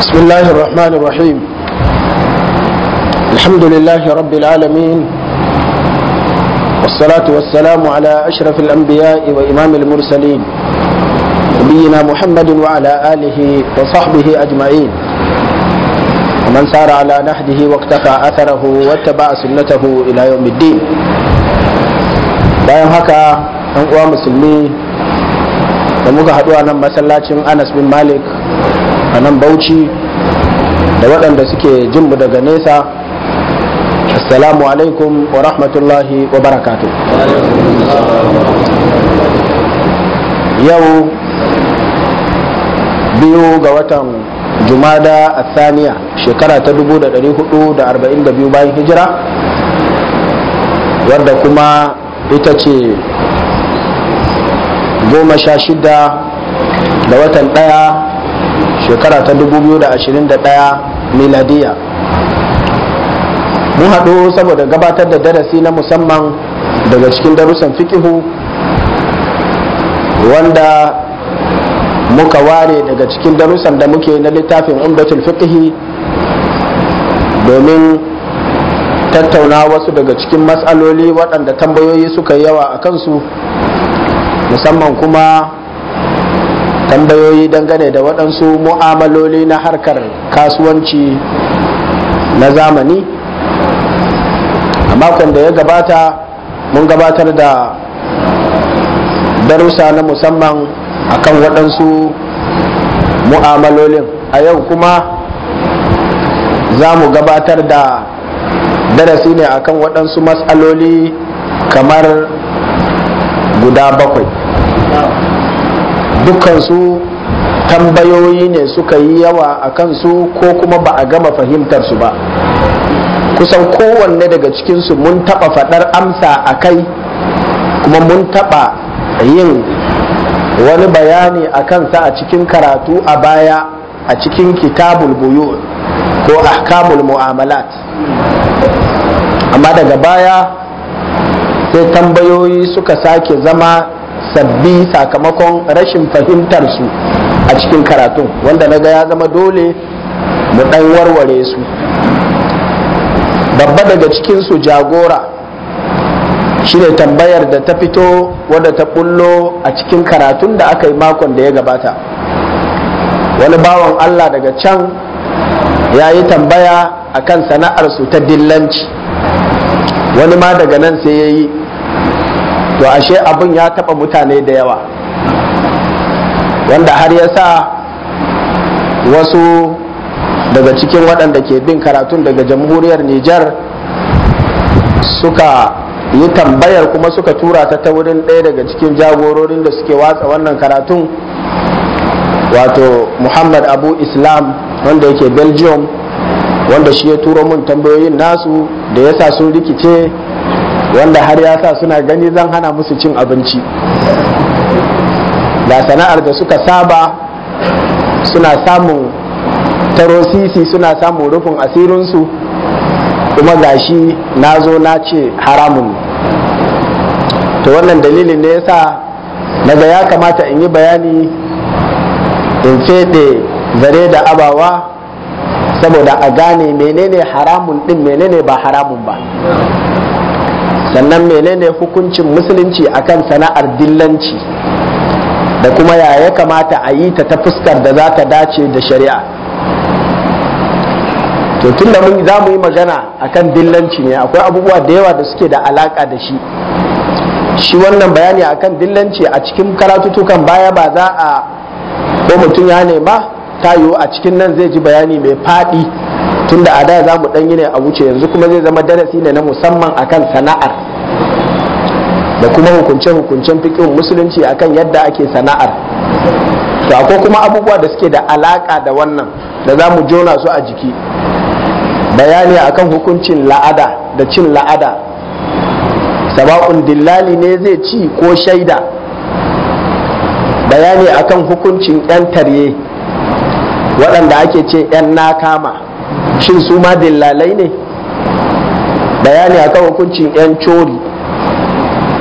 بسم الله الرحمن الرحيم الحمد لله رب العالمين والصلاة والسلام على أشرف الأنبياء وإمام المرسلين نبينا محمد وعلى آله وصحبه أجمعين ومن سار على نهجه واقتفى أثره واتبع سنته إلى يوم الدين bayan haka ɗan uwa musulmi da muka haɗu a nan masallacin anas bin malik a nan bauchi da waɗanda suke jinmu daga nesa assalamu alaikum wa rahmatullahi wa barakatu yau biyu ga watan jumada a saniya shekara ta 1442 bayan hijira wadda kuma ita ce goma sha shida da watan ɗaya shekara ta 2021 miladiya mun haɗu saboda gabatar da darasi na musamman daga cikin darussan fikihu wanda muka ware daga cikin darussan da muke na littafin umdatul fiqhi domin tattauna wasu daga cikin matsaloli waɗanda tambayoyi suka yawa a kansu musamman kuma tambayoyi dangane da waɗansu mu'amaloli na harkar kasuwanci na zamani a makon da ya gabata mun gabatar da darussa na musamman akan waɗansu mu'amalolin a yau kuma za mu gabatar da darasi ne akan waɗansu matsaloli kamar guda bakwai dukkansu tambayoyi ne suka yi yawa a kansu ko kuma ba a gama fahimtar su ba kusan kowanne daga cikinsu mun taɓa faɗar amsa a kai kuma mun taɓa yin wani bayani a kansa a cikin karatu a baya a cikin kitabul buyu ko ahkamul mu'amalat amma daga baya sai tambayoyi suka sake zama sabbi sakamakon rashin fahimtar su a cikin karatun wanda na ga ya zama dole mu ɗan warware su babba daga cikinsu jagora shine tambayar da ta fito wadda ta bullo a cikin karatun da aka yi makon da ya gabata wani bawan allah daga can ya yi tambaya akan sana'arsu ta dillanci wani ma daga nan sai ya yi to ashe abin ya taba mutane da yawa wanda har ya sa wasu daga cikin waɗanda ke bin karatun daga jamhuriyar Nijar suka yi tambayar kuma suka tura ta ta wurin ɗaya daga cikin jagororin da suke watsa wannan karatun wato muhammad abu islam wanda yake belgium wanda shi ya turo mun tambayoyin nasu da yasa sun rikice wanda har ya sa suna gani zan hana musu cin abinci da sana'ar da suka saba suna samun tarosisi suna samun rufin asirinsu kuma gashi na zo na ce haramun to wannan dalilin ne yasa daga ya kamata in yi bayani in fede zare da abawa saboda a gane menene haramun din menene ba haramun ba sannan menene hukuncin musulunci akan sana'ar dillanci da kuma ya ya kamata a yi ta ta fuskar da za ta dace da shari'a to tun da mun za mu yi magana akan dillanci ne akwai abubuwa da yawa da suke da alaka da shi shi wannan bayani akan dillanci a cikin karatutukan baya ba za a ko mutum ya nema ta yiwu a cikin nan zai ji bayani mai faɗi tunda a da za mu ɗan yi ne a wuce yanzu kuma zai zama darasi ne na musamman akan sana'ar da kuma hukunce-hukuncen fikin musulunci akan yadda ake sana'ar to akwai kuma abubuwa da suke da alaka da wannan da za mu jona su a jiki bayani akan hukuncin la'ada da cin la'ada saba'un dillali ne zai ci ko shaida bayani akan hukuncin 'yan tarye waɗanda ake ce 'yan nakama shin su ma dillalai ne bayani akan hukuncin 'yan cori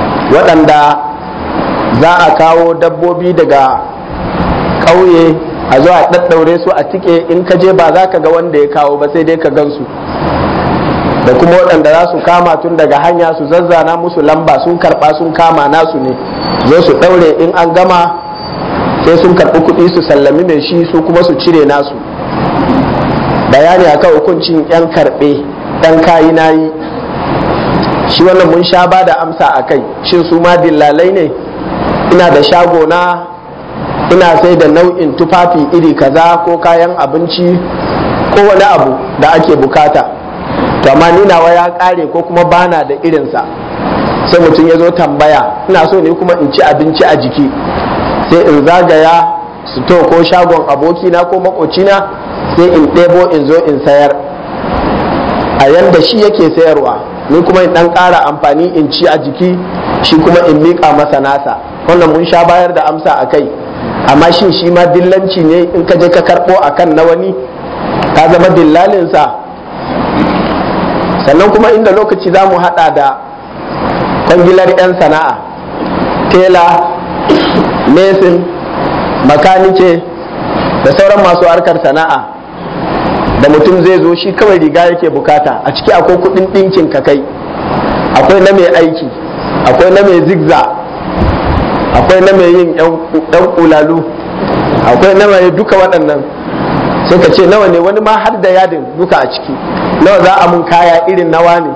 waɗanda za a kawo dabbobi daga ƙauye a zo a ɗaɗɗaure su a tike in ka je ba za ka ga wanda ya kawo ba sai dai ka gansu da kuma waɗanda za su kama tun daga hanya su zazzana musu lamba sun karɓa sun kama nasu ne zo su ɗaure in an gama sai sun karɓi kuɗi su sallami mai shi su kuma su cire nasu bayani akan hukuncin 'yan karɓe ɗan kayi nayi shi wannan mun sha ba da amsa a kai shin su ma dillalai ne ina da shago na ina sai da nau'in tufafi iri kaza ko kayan abinci ko wani abu da ake bukata to amma ni nawa ya kare ko kuma bana da irinsa sai mutum ya zo tambaya ina so ne kuma in ci abinci a jiki sai in zagaya to ko shagon abokina ko makocina sai in ɗebo in zo in sayar a yanda shi yake sayarwa ni kuma in ɗan ƙara amfani in ci a jiki shi kuma in miƙa masa nasa wannan mun sha bayar da amsa a kai amma shin shi ma dillanci ne in ka je ka karɓo a kan na wani ka zama dillalinsa sannan kuma inda lokaci za mu haɗa da kwangilar 'yan sana'a tela mesin makanike da sauran masu harkar sana'a da mutum zai zo shi kawai riga yake bukata a ciki akwai kudin ɗinkin ka kai akwai na mai aiki akwai na mai zigza akwai na mai yin ɗan kulalu akwai na mai duka waɗannan sai ka ce nawa ne wani ma har da yadin duka a ciki nawa za a mun kaya irin nawa ne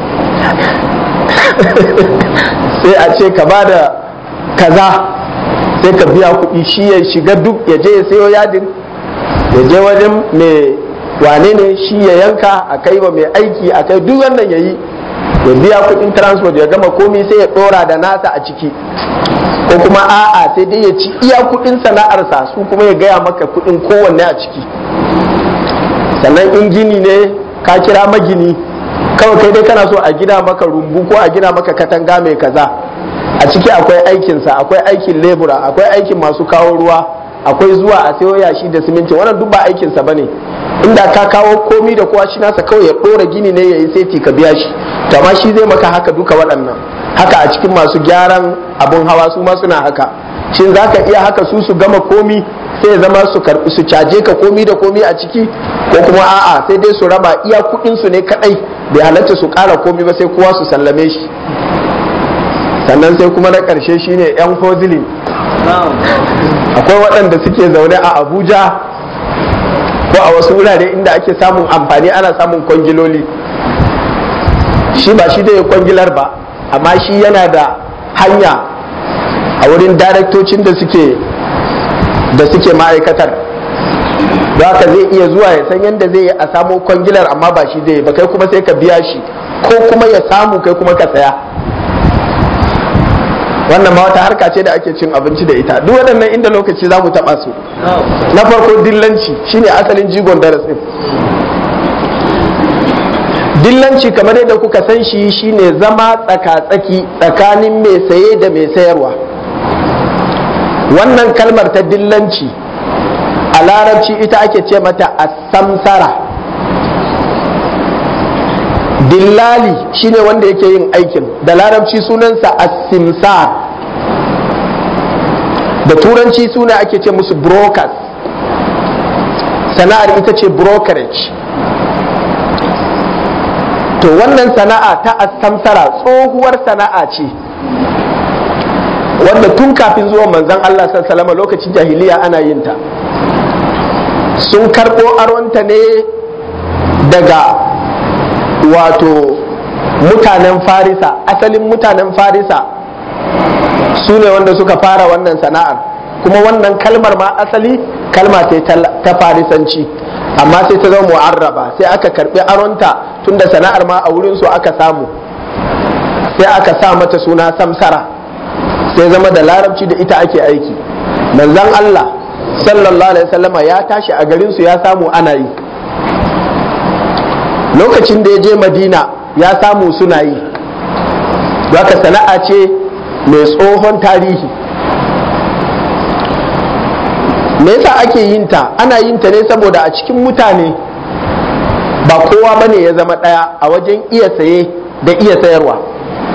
sai a ce ka ba da kaza sai ka biya kuɗi shi ya shiga duk ya je ya sayo yadin ya je wajen mai wane ne shi ya yanka a kai wa mai aiki a kai duk wannan ya yi ya biya kuɗin transport ya gama komi sai ya ɗora da nasa a ciki ko kuma a'a sai dai ya ci iya kuɗin sana'arsa su kuma ya gaya maka kuɗin kowanne a ciki sannan in gini ne ka kira magini kawai kai dai kana so a gina maka rumbu ko a gina maka katanga mai kaza a ciki akwai aikinsa akwai aikin lebura akwai aikin masu kawo ruwa akwai zuwa a sayo yashi da siminti wannan duk ba aikinsa bane inda ka kawo komi da kowa shi nasa kawai ya ɗora gini ne ya yi sai ka biya shi to amma shi zai maka haka duka waɗannan haka a cikin masu gyaran abun hawa su ma suna haka shin za ka iya haka su su gama komi sai ya zama su karbi su caje ka komi da komi a ciki ko kuma a'a sai dai su raba iya kuɗin su ne kadai bai halatta su ƙara komi ba sai kowa su sallame shi sannan sai kuma na ƙarshe shine yan hozili akwai waɗanda suke zaune a abuja ko a wasu wurare inda ake samun amfani ana samun kwangiloli shi ba shi da ya kwangilar ba amma shi yana da hanya a wurin daraktocin da suke da suke ma'aikatar don haka zai iya zuwa ya san yadda zai yi a samo kwangilar amma ba shi zai ba kai kuma sai ka biya shi ko kuma ya samu kai kuma ka saya wannan ma wata harka ce da ake cin abinci da ita duk waɗannan inda lokaci za mu taɓa su na farko dillanci shine asalin jigon darasin dillanci kamar yadda kuka san shi shine zama tsaka-tsaki tsakanin mai saye da mai sayarwa wannan kalmar ta dillanci a larabci ita ake ce mata samsara dillali shine wanda yake yin aikin da larabci sunansa asimsar da turanci suna ake ce musu brokers sana'ar ita ce brokerage to wannan sana'a ta asamsara tsohuwar sana'a ce wanda tun kafin zuwan manzon Allah sallallahu lokacin jahiliya ana yin ta sun karɓo aronta ne daga wato mutanen farisa asalin mutanen farisa su ne wanda suka fara wannan sana'ar kuma wannan kalmar ma asali kalma ce ta farisanci amma sai ta zama mu'arraba sai aka karbi aronta tunda sana'ar ma a wurin su aka samu sai aka sa mata suna samsara sai zama da larabci da ita ake aiki manzon Allah sallallahu alaihi wasallama ya tashi a garin su ya samu ana yi lokacin da ya je madina ya samu suna yi haka sana'a ce mai tsohon tarihi me yasa ake yin ta ana yin ta ne saboda a cikin mutane ba kowa bane ya zama ɗaya a wajen iya saye da iya sayarwa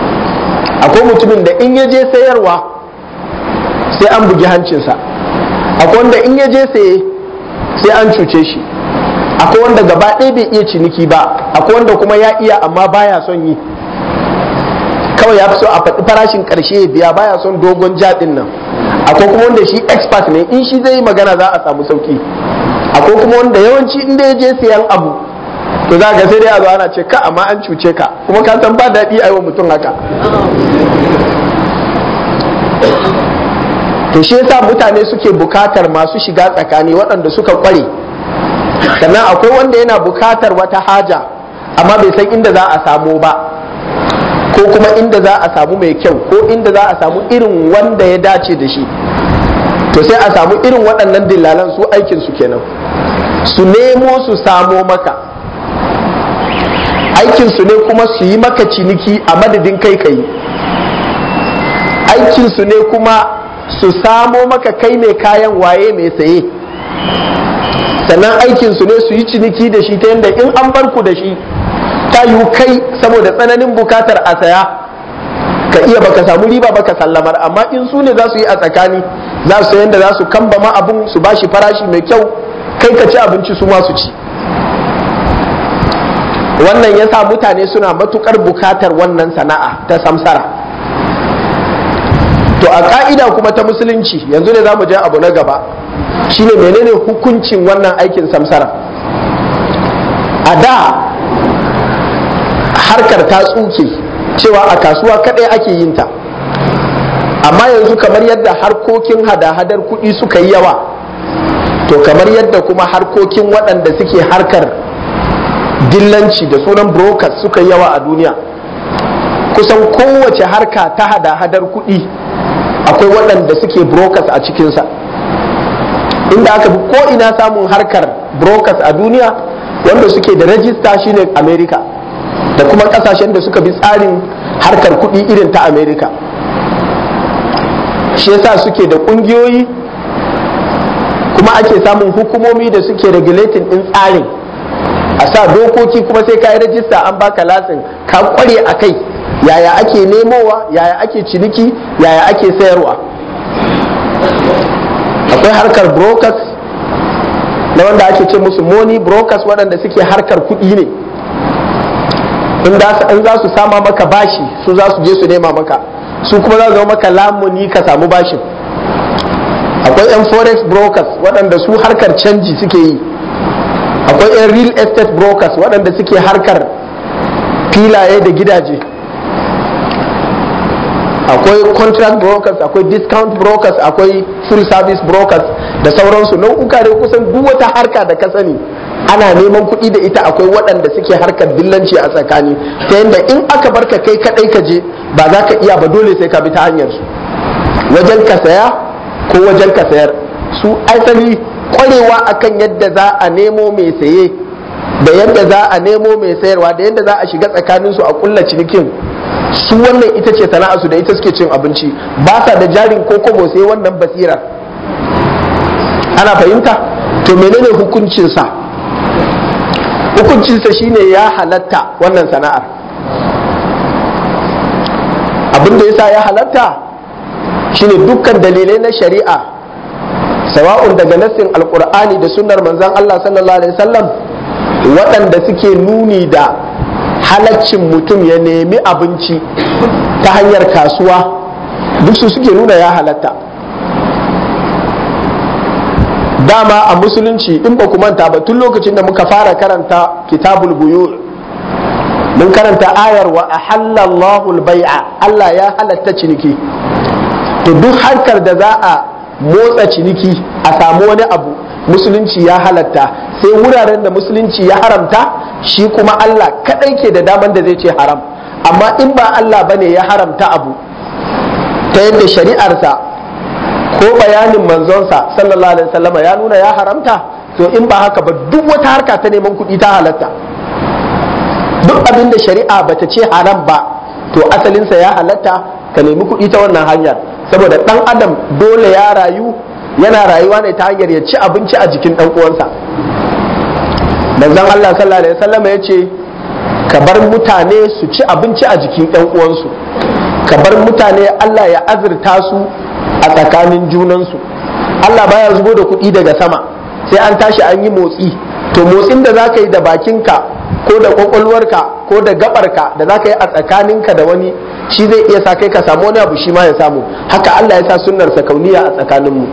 akwai mutumin da in ya je sayarwa sai an bugi hancinsa akwai wanda in ya je saye sai an cuce shi akwai wanda gaba ɗaya bai iya ciniki ba akwai wanda kuma ya iya amma baya son yi kawai ya fi so a faɗi farashin ƙarshe ya biya baya son dogon jaɗin nan akwai kuma wanda shi expert ne in shi zai yi magana za a samu sauki akwai kuma wanda yawanci inda ya je sayan abu to za ga sai dai a zo ana ce ka amma an cuce ka kuma ka san ba daɗi a yi wa mutum haka to shi yasa mutane suke bukatar masu shiga tsakani waɗanda suka kware sannan akwai wanda yana bukatar wata haja amma bai san inda za a samu ba ko kuma inda za a samu mai kyau ko inda za a samu irin wanda ya dace da shi to sai a samu irin waɗannan dillalan su aikin su kenan su nemo su samo maka aikin su ne kuma su yi maka ciniki a madadin kai kai aikin su ne kuma su samo maka kai mai kayan waye mai saye sannan aikin su ne su yi ciniki da shi ta yadda in an bar ku da shi ta yi kai saboda tsananin bukatar a saya ka iya baka samu riba baka sallamar amma in su ne za su yi a tsakani za su yadda za su kambama abun su bashi farashi mai kyau kai ka ci abinci su ma su ci wannan ya sa mutane suna matukar bukatar wannan sana'a ta samsara to a ka'ida kuma ta musulunci yanzu ne za mu je abu na gaba shine menene hukuncin wannan aikin samsara a da harkar ta tsuke cewa a kasuwa kadai ake yin ta amma yanzu kamar yadda harkokin hada-hadar kuɗi suka yi yawa to kamar yadda kuma harkokin waɗanda suke harkar dillanci da sunan brokers suka yi yawa a duniya kusan kowace harka ta hada-hadar kuɗi akwai waɗanda suke brokers a cikinsa inda aka bi ko ina samun harkar brokers a duniya wanda suke da rajista shine america da kuma kasashen da suka bi tsarin harkar kuɗi irin ta america shi yasa suke da ƙungiyoyi kuma ake samun hukumomi da suke regulating ɗin tsarin a sa dokoki kuma sai ka yi rajista an baka lasin ka kware a kai yaya ake nemowa yaya ake ciniki yaya ake sayarwa akwai harkar brokers na wanda ake ce musu money brokers waɗanda suke harkar kuɗi ne in za su sama maka bashi su za su je su nema maka su kuma za su zama maka lamuni ka samu bashin akwai 'yan forex brokers waɗanda su harkar canji suke yi akwai 'yan real estate brokers waɗanda suke harkar filaye da gidaje akwai contract brokers akwai discount brokers akwai full service brokers da sauransu nau'uka da kusan duk wata harka da ka sani ana neman kuɗi da ita akwai waɗanda suke harkar dillanci a tsakani ta yadda in aka barka kai kaɗai ka je ba za ka iya ba dole sai ka bi ta hanyar su wajen ka saya ko wajen ka sayar su asali kwarewa akan yadda za a nemo mai saye da yadda za a nemo mai sayarwa da yadda za a shiga tsakaninsu a kulla cinikin su wannan ita ce sana'arsu da ita suke cin abinci ba sa da jarin ko kobo sai wannan basirar ana fahimta to menene hukuncinsa hukuncinsa shine ya halatta wannan sana'ar abin da yasa ya halatta shine dukkan dalilai na shari'a sawa'un daga nassin alkur'ani da sunnar manzon Allah sallallahu alaihi wasallam waɗanda suke nuni da halaccin mutum ya nemi abinci ta hanyar kasuwa duk su suke nuna ya halatta dama a musulunci in ba ku manta ba tun lokacin da muka fara karanta kitabul buyu mun karanta ayar wa ahallallahu bai'a Allah ya halatta ciniki to duk harkar da za a motsa ciniki a samu wani abu musulunci ya halatta sai wuraren da musulunci ya haramta shi kuma Allah kadai ke da daman da zai ce haram amma in ba Allah bane ya haramta abu ta yadda shari'arsa ko bayanin manzonsa sallallahu alaihi wasallama ya nuna ya haramta to in ba haka ba duk wata harka ta neman kuɗi ta halatta duk abin da shari'a bata ce haram ba to asalinsa ya halatta ka nemi kuɗi ta wannan hanyar saboda ɗan adam dole ya rayu yana rayuwa ne ta hanyar ya ci abinci a jikin ɗan uwansa manzon Allah sallallahu alaihi wasallam ya ce ka bar mutane su ci abinci a jikin ɗan uwansu ka bar mutane Allah ya azurta su a tsakanin junansu Allah baya zubo da kuɗi daga sama sai an tashi an yi motsi to motsin da za ka yi da bakinka ko da kwakwalwarka ko da gabarka da za ka yi a tsakaninka da wani shi zai iya sa kai ka samu wani abu shi ma ya samu haka Allah ya sa sunnarsa kauniya a tsakaninmu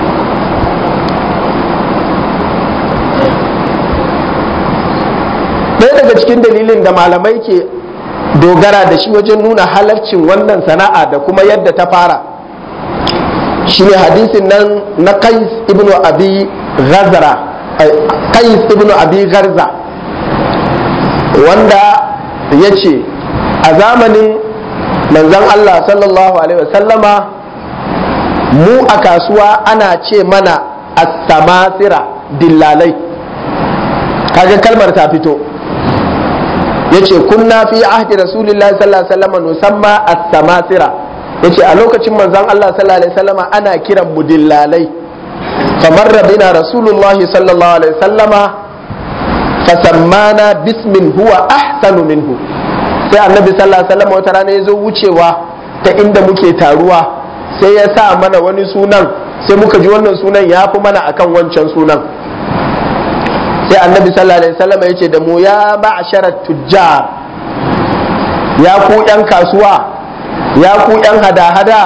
ɗaya daga cikin dalilin da malamai ke dogara da shi wajen nuna halarcin wannan sana'a da kuma yadda ta fara shine hadisin nan na qais ibnu abi ghazara qais ibnu abi garza wanda ya ce a zamanin manzon Allah sallallahu alaihi wasallama mu a kasuwa ana ce mana as-samasira dillalai kaga kalmar ta fito yace kunna fi ahdi rasulillahi sallallahu alaihi wasallam nusamma as-samasira yace a lokacin manzon Allah sallallahu alaihi wasallam ana kiran mu dillalai kamar rabina rasulullahi sallallahu alaihi wasallama fasammana bismin huwa ahsanu minhu sai annabi sallallahu alaihi wasallam wata rana yazo wucewa ta inda muke taruwa sai ya sa mana wani sunan sai muka ji wannan sunan ya fi mana akan wancan sunan sai annabi sallallahu alaihi wasallam ya ce da mu ya ma'asharat tujjar ya ku yan kasuwa ya ku yan hada-hada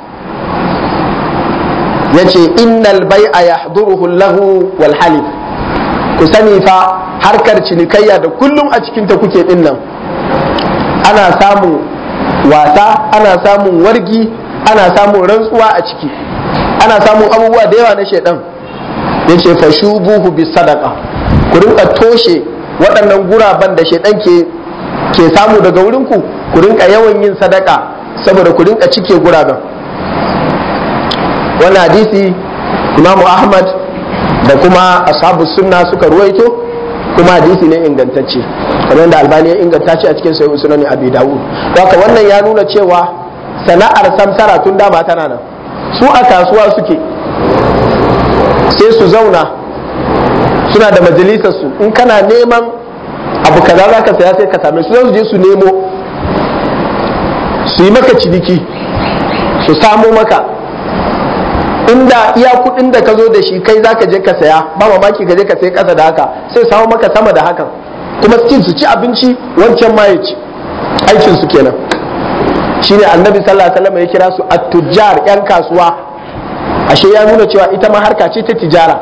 ya ce innal bai'a yahduruhu lahu wal halif ku sani fa harkar cinikayya da kullum a cikinta kuke din nan ana samun wasa ana samun wargi ana samun rantsuwa a ciki ana samun abubuwa da yawa na shaidan ya ce fashubuhu bis sadaka ku rinka toshe waɗannan guraben da shaidan ke ke samu daga wurinku ku rinka yawan yin sadaka saboda ku rinka cike guraben wani hadisi imamu ahmad da kuma ashabu sunna suka ruwaito kuma hadisi ne ingantacce kamar da albani ya inganta shi a cikin sahih sunan abi dawud haka wannan ya nuna cewa sana'ar samsara tun dama tana nan su a kasuwa suke sai su zauna suna da majalisarsu in kana neman abu kaza za ka saya sai ka same su su je su nemo su yi maka ciniki su samo maka inda iya kudin da ka zo da shi kai za ka je ka saya ba mamaki ka je ka sai kasa da haka sai samu maka sama da hakan kuma su su ci abinci wancan ma ya ci aikin su kenan shine annabi sallallahu alaihi wasallam ya kira su at-tujjar yan kasuwa ashe ya nuna cewa ita ma harka ce ta tijara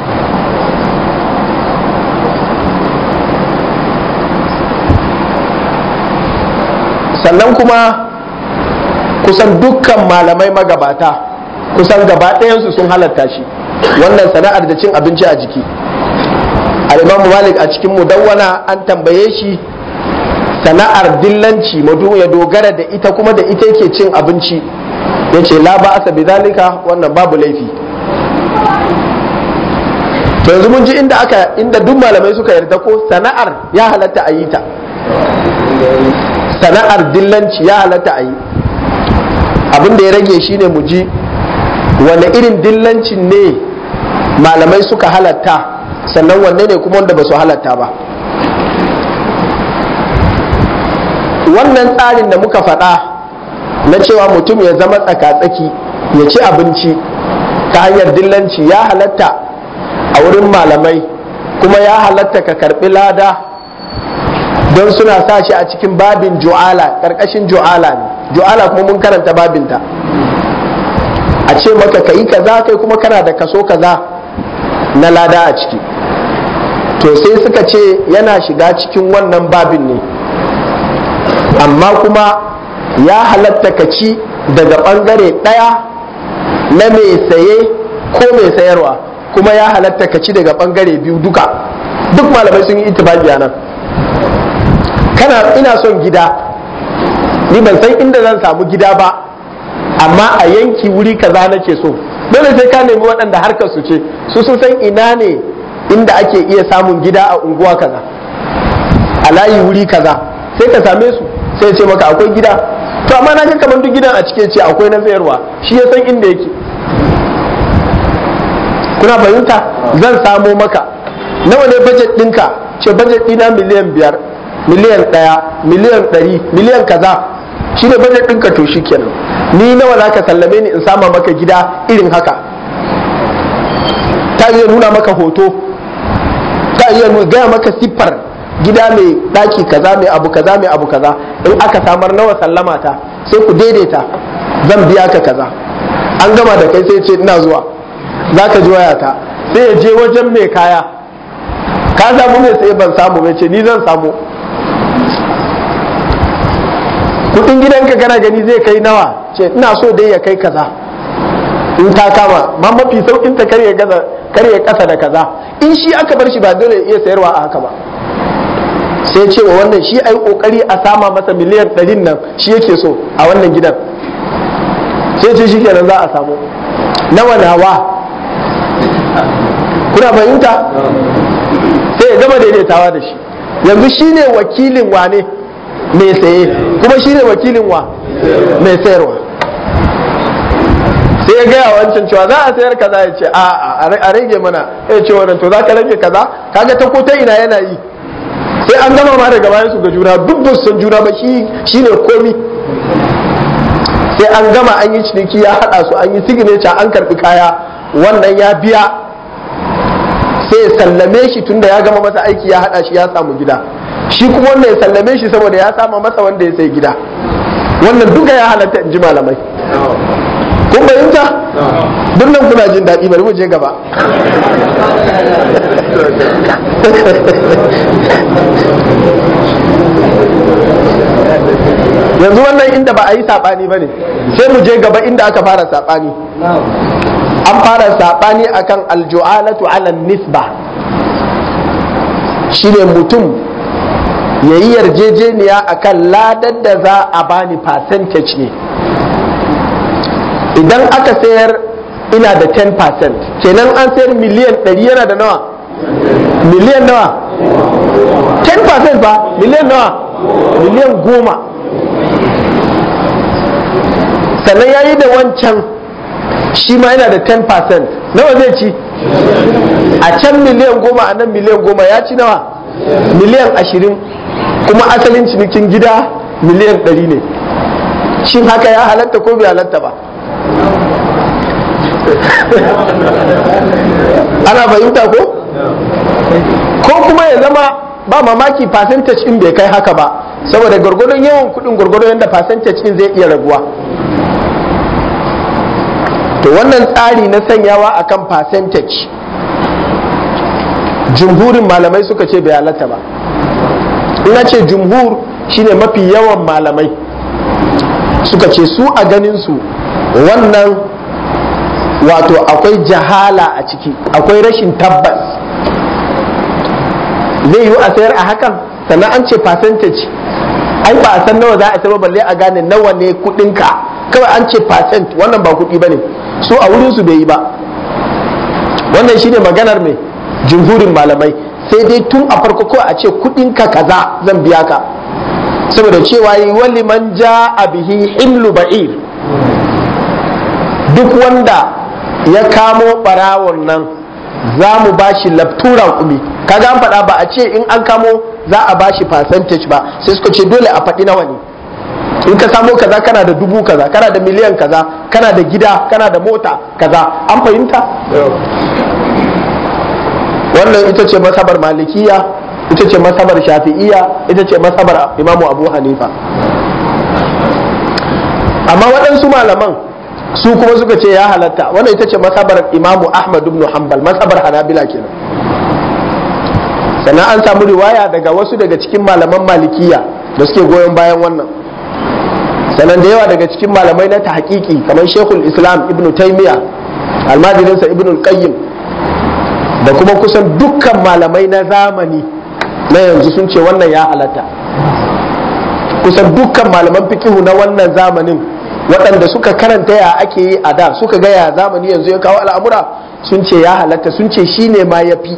sannan kuma kusan dukkan malamai magabata kusan gaba ɗayansu sun halatta shi wannan sana'ar da cin abinci a jiki al-imamu malik a cikin mudawwana an tambaye shi sana'ar dillanci madu ya dogara da ita kuma da ita yake cin abinci ya ce la ba'asa bi zalika wannan babu laifi to yanzu mun ji inda aka inda duk malamai suka yarda ko sana'ar ya halatta a yi ta sana'ar dillanci ya halatta a yi abin da ya rage shine mu ji wane irin dillancin ne malamai suka halatta sannan wanne ne kuma wanda ba su halatta ba wannan tsarin da muka faɗa na cewa mutum ya zama tsaka-tsaki ya ci abinci ta hanyar dillanci ya halatta a wurin malamai kuma ya halatta ka karɓi lada don suna sa shi a cikin babin ju'ala ƙarƙashin ju'ala ne ju'ala kuma mun karanta babinta a ce maka ka yi kaza kai kuma kana da kaso kaza na lada a ciki to sai suka ce yana shiga cikin wannan babin ne amma kuma ya halatta ka ci daga ɓangare ɗaya na mai saye ko mai sayarwa kuma ya halatta ka ci daga ɓangare biyu duka duk malamai sun yi itibaki a nan kana ina son gida ni ban san inda zan samu gida ba amma a yanki wuri kaza nake so dole sai ka nemi waɗanda harkar su ce su sun san ina ne inda ake iya samun gida a unguwa kaza a layi wuri kaza sai ka same su sai ce maka akwai gida to amma na ga kamar duk gidan a cike ce akwai na sayarwa shi ya san inda yake kuna fahimta zan samo maka nawa ne budget ɗinka ce budget ɗina miliyan biyar miliyan ɗaya miliyan ɗari miliyan kaza shi ne budget ɗinka to shi kenan ni nawa za ka sallame ni in sama maka gida irin haka ta iya nuna maka hoto ta iya gaya maka siffar gida mai daki kaza mai abu kaza mai abu kaza in aka samar nawa sallama ta sai ku daidaita zan biya ka kaza an gama da kai sai ce ina zuwa za ka ji wayata sai ya je wajen mai kaya ka samu mai sai ban samu mai ce ni zan samu kudin gidanka kana gani zai kai nawa ce ina so dai ya kai kaza in ta kama ma mafi saukin ta karye gaza karye kasa da kaza in shi aka bar shi ba dole ya iya sayarwa a haka ba sai ce wa wannan shi ai kokari a sama masa miliyan ɗarin nan shi yake so a wannan gidan sai ce shi kenan za a samu nawa nawa kuna fahimta sai ya gama daidaitawa da shi yanzu shi ne wakilin wane mai saye kuma shi ne wakilin wa mai sayarwa sai ya gaya wancan cewa za a sayar kaza ya ce a a rage mana ya ce wannan to za ka rage kaza kaga ta ko ta ina yana yi sai an gama ma daga bayan su ga juna duk ba san juna ba shi ne komi sai an gama an yi ciniki ya haɗa su an yi signature an karɓi kaya wannan ya biya sai ya sallame shi tunda ya gama masa aiki ya haɗa shi ya samu gida shi kuma wanda ya sallame shi saboda ya sama masa wanda ya sai gida wannan duka ya halatta in ji malamai kun fahimta duk nan kuna jin daɗi bari mu je gaba yanzu wannan inda ba a yi saɓani ba ne sai mu je gaba inda aka fara saɓani an fara saɓani akan alju'alatu ala nisba shine mutum ya yi yarjejeniya akan ladar da za a bani percentage ne idan aka sayar ina da 10% kenan an sayar miliyan 100 yana da nawa miliyan nawa 10% ba miliyan nawa miliyan goma sannan ya yi da wancan shi ma yana da 10% nawa zai ci a can miliyan goma a nan miliyan goma ya ci nawa miliyan ashirin kuma asalin cinikin gida miliyan ɗari ne shin haka ya halatta ko bai halatta ba ana fahimta ko ko kuma ya zama ba mamaki percentage in bai kai haka ba saboda gwargwadon yawan kudin gwargwadon yadda percentage in zai iya raguwa to wannan tsari na sanyawa akan percentage jumhurin malamai suka ce bai halatta ba ina ce jumhur shine mafi yawan malamai suka ce su a ganin su wannan wato akwai jahala a ciki akwai rashin tabbas zai yiwu a sayar a hakan sannan an ce percentage ai ba a san nawa za a sayar balle a gane nawa ne kudinka kawai an ce percent wannan ba kudi bane su a wurin su bai yi ba wannan shine maganar mai jumhurin malamai sai dai tun a farko ko a ce kudinka kaza zan biya ka saboda cewa yi wali man ja a bihi himlu ba'ir duk wanda ya kamo barawon nan za mu ba shi labtura kumi kaga an faɗa ba a ce in an kamo za a ba shi percentage ba sai suka ce dole a faɗi nawa ne in ka samo kaza kana da dubu kaza kana da miliyan kaza kana da gida kana da mota kaza an fahimta wannan ita ce masabar malikiya ita ce masabar shafi'iya ita ce masabar imamu abu hanifa amma waɗansu malaman su kuma suka ce ya halatta wannan ita ce masabar imamu ahmad ibn hanbal masabar hanabila kenan sannan an samu riwaya daga wasu daga cikin malaman malikiya da suke goyon bayan wannan sannan da yawa daga cikin malamai na ta hakiki kamar shekul islam ibn taimiya almajirinsa ibn qayyim da kuma kusan dukkan malamai na zamani na yanzu sun ce wannan ya halatta kusan dukkan malaman fikihu na wannan zamanin waɗanda suka karanta ya ake yi a da suka ga ya zamani yanzu ya kawo al'amura sun ce ya halatta sun ce shi ne ma ya fi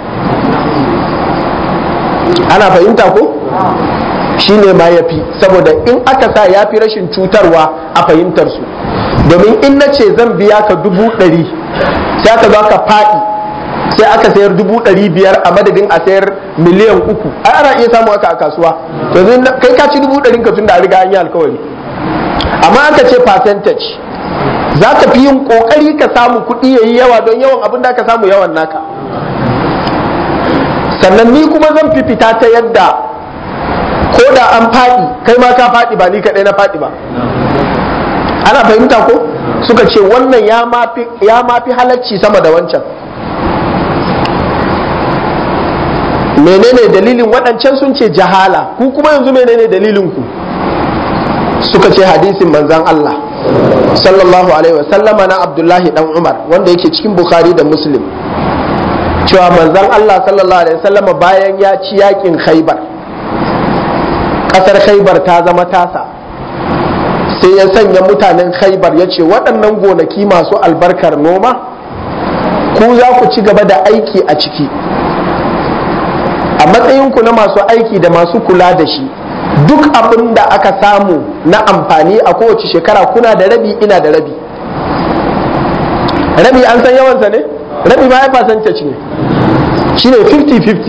ana fahimta ko shi ne ma ya fi saboda in aka sa ya fi rashin cutarwa a fahimtar su domin in na ce zan biya ka dubu ɗari sai aka zo ka faɗi sai aka sayar dubu ɗari biyar a madadin a sayar miliyan uku ai ana iya samu haka a kasuwa yanzu kai ka ci dubu ɗarin ka tun da a riga an yi alkawari amma aka ce percentage za ka fi yin kokari ka samu kuɗi ya yi yawa don yawan abin da ka samu yawan naka sannan ni kuma zan fi fita ta yadda ko da an faɗi kai ma ka faɗi ba ni kaɗai na faɗi ba ana fahimta ko suka ce wannan ya mafi halacci sama da wancan menene dalilin waɗancan sun ce jahala ku kuma yanzu menene dalilin ku suka ce hadisin manzan Allah sallallahu alaihi wasallama na Abdullahi dan Umar wanda yake cikin Bukhari da Muslim cewa manzan Allah sallallahu alaihi wasallama bayan ya ci yakin Khaibar kasar Khaibar ta zama tasa sai ya sanya mutanen Khaibar ya ce waɗannan gonaki masu albarkar noma ku za ku ci gaba da aiki a ciki a matsayinku na masu aiki da masu kula da shi duk abin da aka samu na amfani a kowace shekara kuna da rabi ina da rabi rabi an san yawansa ne rabi ma ya fasance ne shi ne 50-50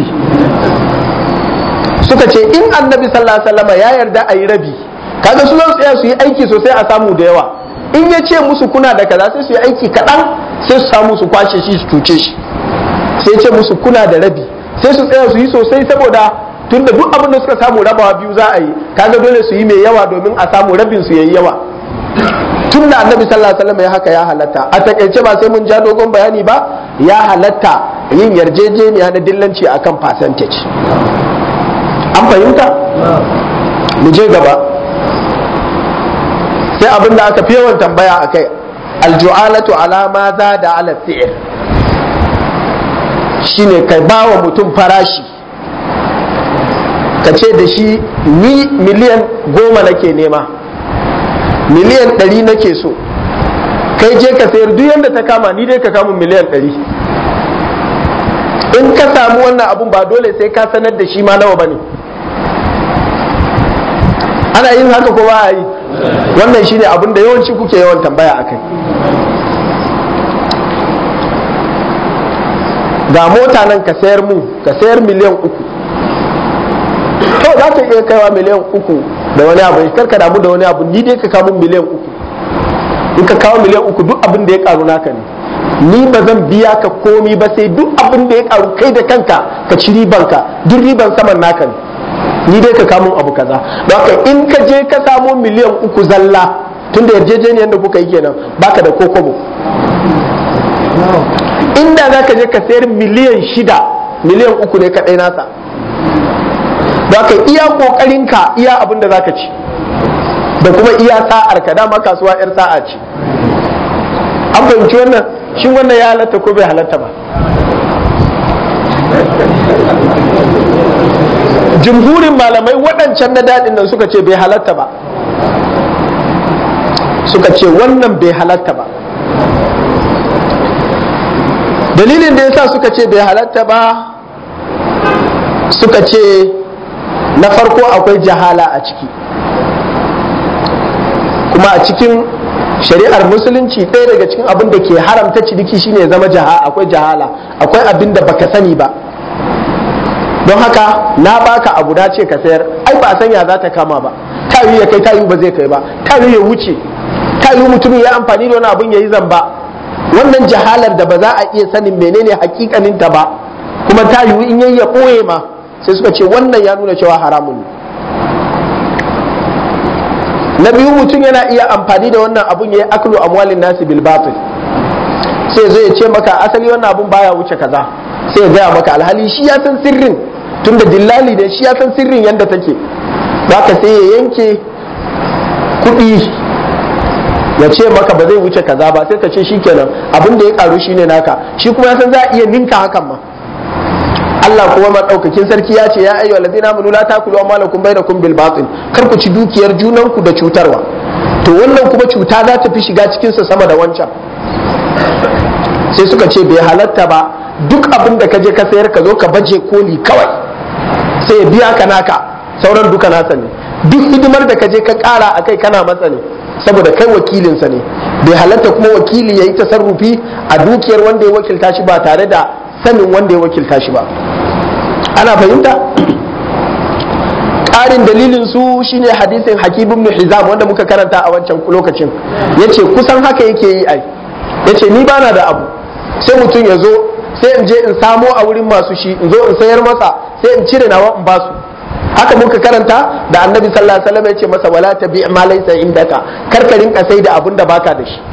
suka ce in annabi sallallahu alaihi wasallam ya yarda a yi rabi kaga su zan tsaya su yi aiki sosai a samu da yawa in ya ce musu kuna da kaza sai su yi aiki kaɗan sai su samu su kwashe shi su cuce shi sai ce musu kuna da rabi sai su tsaya su yi sosai saboda tunda duk abin da suka samu rabawa biyu za a yi kaga dole su yi mai yawa domin a samu rabin su yayi yawa tun da annabi sallallahu alaihi wasallam ya haka ya halatta a takaice ba sai mun ja dogon bayani ba ya halatta yin yarjejeniya na dillanci akan percentage an fahimta mu je gaba sai abin da aka fi yawan tambaya akai alju'alatu ala ma za da ala fi'il shine kai ba wa mutum farashi ka ce da shi ni miliyan goma nake nema miliyan ɗari nake so kai je ka sayar duk yadda ta kama ni dai ka kama miliyan ɗari in ka samu wannan abun ba dole sai ka sanar da shi ma nawa ba ne ana yin haka ko ba a yi wannan shine abin da yawanci kuke yawan tambaya a kai ga mota nan ka sayar mu ka sayar miliyan uku to za ka iya kaiwa miliyan uku da wani abu kar ka damu da wani abu ni dai ka kawo miliyan uku in ka kawo miliyan uku duk abin da ya karu naka ne ni ba zan biya ka komi ba sai duk abin da ya karu kai da kanka ka ci riban ka duk riban saman naka ne ni dai ka kawo abu kaza don haka in ka je ka samo miliyan uku zalla tun da yarjejeniyar da kuka yi kenan baka da kokobo inda za ka je ka sayar miliyan shida miliyan uku ne kaɗai nasa za ka iya ƙoƙarinka iya abin da za ka ci da kuma iya sa'ar ka dama kasuwa 'yar sa'a ce an fahimci wannan shin wannan ya halatta ko bai halatta ba jumhurin malamai waɗancan na daɗin nan suka ce bai halatta ba suka ce wannan bai halatta ba dalilin da yasa suka ce bai halatta ba suka ce na farko akwai jahala a ciki kuma a cikin shari'ar musulunci ɗaya daga cikin abin da ke haramta ciniki shine ya zama jaha akwai jahala akwai abin da baka sani ba don haka na baka abu da ce ka sayar ai ba sanya za ta kama ba ta ya kai ta ba zai kai ba ta ya wuce ta mutumin ya amfani da wani abin ya yi zamba wannan jahalar da ba za a iya sanin menene hakikanin ta ba kuma ta yiwu in yayi ya ɓoye ma sai suka ce wannan ya nuna cewa haramun ne na biyu mutum yana iya amfani da wannan abun ya yi aklu amwalin nasi bil batil sai zai ce maka asali wannan abun baya wuce kaza sai ya gaya maka alhali shi ya san sirrin tunda dillali ne shi ya san sirrin yadda take ka sai ya yanke kuɗi ya ce maka ba zai wuce kaza ba sai ka ce shikenan abin da ya karu shine naka shi kuma ya san za a iya ninka hakan ma Allah kuma madaukakin sarki ya ce ya ayyuhal ladina amanu la takulu amwalakum bainakum bil batil kar ku ci dukiyar junanku da cutarwa to wannan kuma cuta za ta fi shiga cikin sa sama da wancan sai suka ce bai halatta ba duk abin da ka je ka sayar ka zo ka baje koli kawai sai ya biya ka naka sauran duka nasa ne duk hidimar da ka je ka kara akai kana matsa ne saboda kai wakilinsa ne bai halatta kuma wakili ya yi tasarrufi a dukiyar wanda ya wakilta shi ba tare da sanin wanda ya wakilta shi ba ana fahimta ƙarin dalilin su shine hadisin hakim ibn hizam wanda muka karanta a wancan lokacin yace kusan haka yake yi ai yace ni bana da abu sai mutum ya zo sai in je in samo a wurin masu shi in zo in sayar masa sai in cire nawa in basu haka muka karanta da annabi sallallahu alaihi wasallam ya ce masa wala tabi ma laysa indaka kar ka rinka sai da abin da baka da shi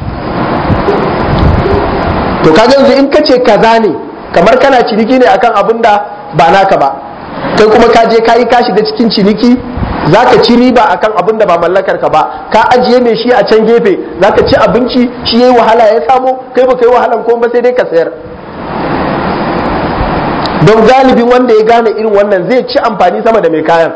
to kaga yanzu in kace kaza ne kamar kana ciniki ne akan abin da ba naka ba kai kuma ka je kayi ka shiga cikin ciniki zaka ci riba akan abin da ba mallakar ka ba ka ajiye mai shi a can gefe zaka ci abinci shi yayi wahala ya samo kai baka yi wahalan ko ba sai dai ka sayar don galibin wanda ya gane irin wannan zai ci amfani sama da mai kayan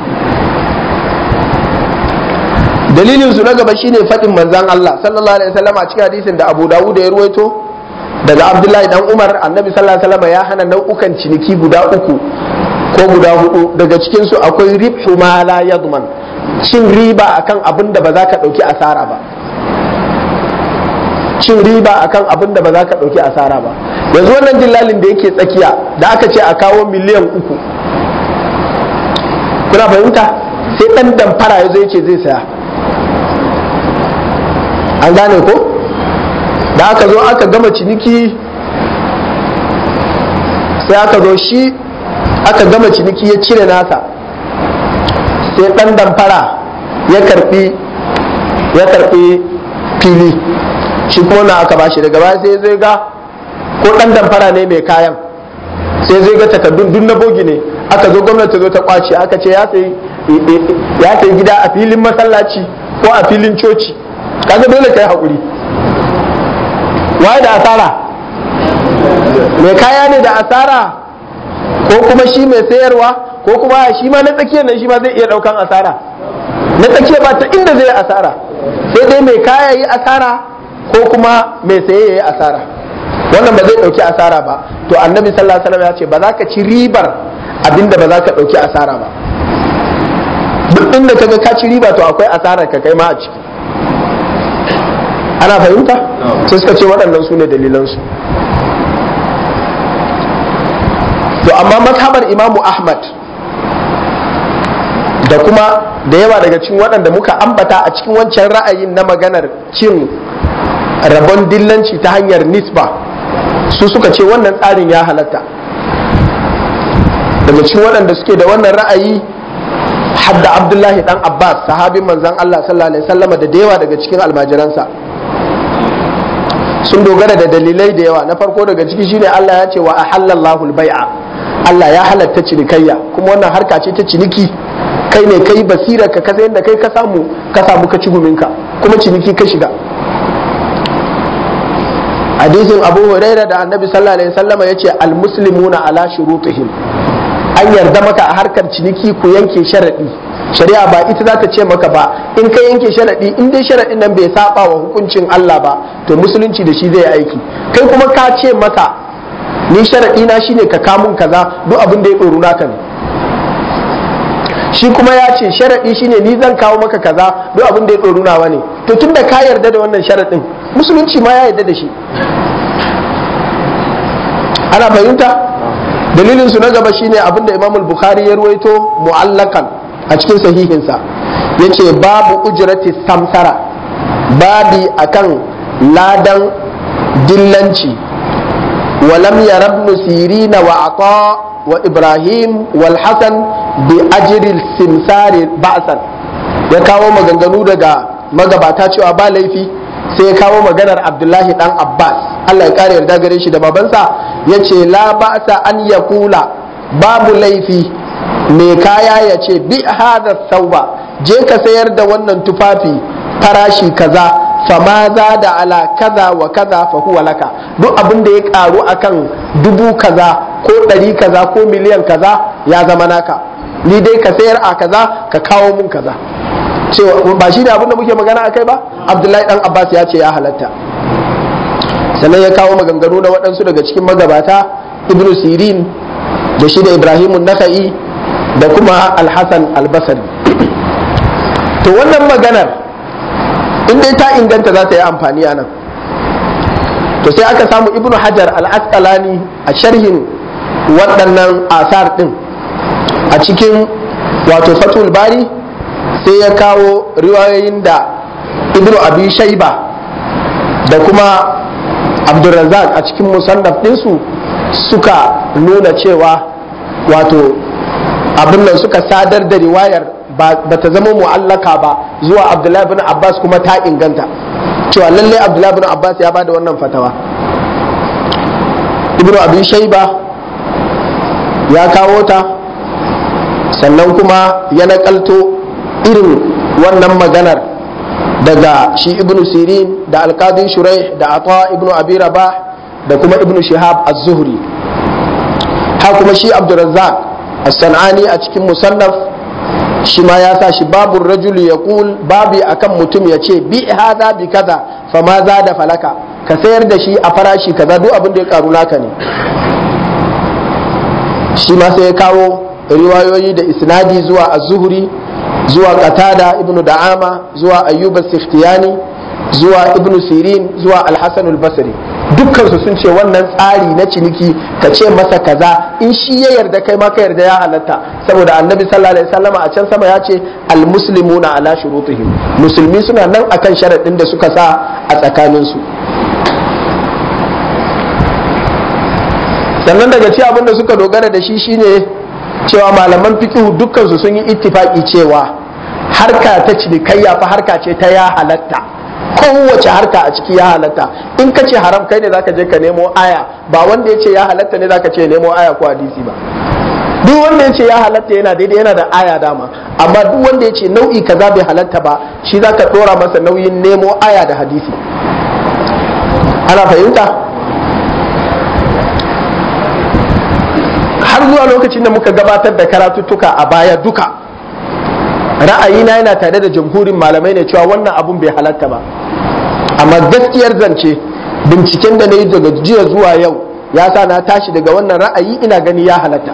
dalilin su na gaba shine faɗin manzan Allah sallallahu alaihi wasallam a cikin hadisin da Abu Dawud ya ruwaito daga Abdullahi dan Umar annabi sallallahu alaihi wasallam ya hana nau'ukan ciniki guda uku ko guda hudu daga cikin su akwai ribhu ma la yadman cin riba akan abin da ba za ka dauki asara ba cin riba akan abin da ba za ka dauki asara ba yanzu wannan dillalin da yake tsakiya da aka ce a kawo miliyan uku kuna fahimta sai dan damfara ya zo yake zai saya an gane ko da aka zo aka gama ciniki sai aka zo shi aka gama ciniki ya cire nasa sai dan damfara ya karbi ya karbi fili shi kuma na aka bashi daga baya sai zai ga ko dan damfara ne mai kayan sai zai ga takardun duk na bogi ne aka zo gwamnati zo ta kwace aka ce ya sayi ya sayi gida a filin masallaci ko a filin coci kaga dole kai hakuri waye da asara mai kaya ne da asara ko kuma shi mai sayarwa ko kuma shi ma na tsakiyar nan shi ma zai iya daukan asara na tsakiyar ba ta inda zai asara sai dai mai kaya yi asara ko kuma mai saye ya yi asara wannan ba zai dauki asara ba to annabi sallallahu alaihi wasallam ya ce ba za ka ci ribar abinda ba za ka dauki asara ba duk inda kaga ka ci riba to akwai asarar ka kai ma a ciki ana fahimta sai suka ce waɗannan su ne dalilansu to amma mazhabar imamu ahmad da kuma da yawa daga cikin waɗanda muka ambata a cikin wancan ra'ayin na maganar cin rabon dillanci ta hanyar nisba su suka ce wannan tsarin ya halatta daga cikin waɗanda suke da wannan ra'ayi hadda abdullahi dan abbas sahabin manzan allah sallallahu alaihi wasallama da da yawa daga cikin almajiransa sun dogara da dalilai da yawa na farko daga ciki shine allah ya ce wa ahallallahu bai'a allah ya halatta cinikayya kuma wannan harka ce ta ciniki kai ne kai basira ka kasa yadda kai ka samu ka samu ka ci guminka kuma ciniki ka shiga hadisin abu huraira da annabi sallallahu alaihi wasallama ya ce almuslimuna ala shurutihim an yarda maka a harkar ciniki ku yanke sharaɗi shari'a ba ita za ta ce maka ba in ka yanke sharaɗi in dai sharaɗin nan bai saba wa hukuncin Allah ba to musulunci da shi zai aiki kai kuma ka ce maka ni sharaɗi na shine ka kamun kaza duk abin da ya ɗoru naka ne shi kuma ya ce sharaɗi shine ni zan kawo maka kaza duk abin da ya ɗoru nawa ne to tunda ka yarda da wannan sharaɗin musulunci ma ya yarda da shi ana fahimta dalilin su na gaba shine abinda Imam al-Bukhari ya ruwaito mu'allakan a cikin sahihinsa yace babu ujrati samsara babi akan ladan dillanci walam yarabnu sirina wa ata wa ibrahim wal hasan bi ajri simsari ba'san ya kawo maganganu daga magabata cewa ba laifi sai ya kawo maganar abdullahi dan abbas allah ya kare yarda gare shi da babansa ya ce la ba'sa an ya kula babu laifi mai kaya ya ce bi hada sauba je ka sayar da wannan tufafi farashi kaza fama za da ala kaza wa kaza fa huwa laka duk abin da ya karu akan dubu kaza ko ɗari kaza ko miliyan kaza ya zama naka ni dai ka sayar a kaza ka kawo mun kaza cewa ba shi ne abin da muke magana akai ba abdullahi dan abbas ya ce ya halatta sannan ya kawo maganganu na waɗansu daga cikin magabata ibnu sirin da shi da ibrahimun naka'i da kuma alhassan albasari to wannan maganar in dai ta inganta za ta yi amfani a nan to sai aka samu ibnu hajar al-asqalani a sharhin waɗannan asar ɗin a cikin wato fatul bari sai ya kawo riwayoyin da ibnu abi shaiba da kuma abdulrazak a cikin musannaf ɗinsu suka nuna cewa wato abin nan suka sadar da riwayar ba ta zama mu'allaka ba zuwa abdullahi bin abbas kuma ta inganta cewa lallai abdullahi bin abbas ya bada wannan fatawa ibnu abi shaiba ya kawo ta sannan kuma ya nakalto irin wannan maganar daga shi ibnu sirin da alkadin shurai da ata ibnu abi rabah da kuma ibnu shihab az-zuhri ha kuma shi abdurrazzaq as-sanani a cikin musannaf shi ma ya sa shi babu rajul yaqul babi akan mutum ya ce bi hadha bi kaza fa ma za da falaka ka sayar da shi a farashi kaza duk abin da ya karu naka ne shi ma sai ya kawo riwayoyi da isnadi zuwa az-zuhri zuwa qatada ibnu da'ama zuwa ayyub as-sikhtiyani zuwa ibnu sirin zuwa al-hasan al-basri dukkan su sun ce wannan tsari na ciniki ka ce masa kaza in shi ya yarda kai ma ka yarda ya halatta saboda annabi sallallahu alaihi wasallam a can sama ya ce al-muslimuna ala shurutihim musulmi suna nan akan sharadin da suka sa a tsakanin su sannan daga ci abin da suka dogara da shi shine cewa malaman fikihu dukkansu sun yi ittifaki cewa harka ta cinikayya fa harka ce ta ya halatta kowace harka a ciki ya halatta in ka ce haram kai ne zaka je ka nemo aya ba wanda ya ce ya halatta ne zaka ce nemo aya ko hadisi ba duk wanda ya ce ya halatta yana daidai yana da aya dama amma duk wanda ya ce nau'i kaza bai halatta ba shi zaka dora masa nauyin nemo aya da hadisi ana fahimta har zuwa lokacin da muka gabatar da karatuttuka a baya duka ra'ayina yana tare da jamhurin malamai ne cewa wannan abun bai halatta ba amma gaskiyar zance binciken da na yi daga jiya zuwa yau ya sa na tashi daga wannan ra'ayi ina gani ya halatta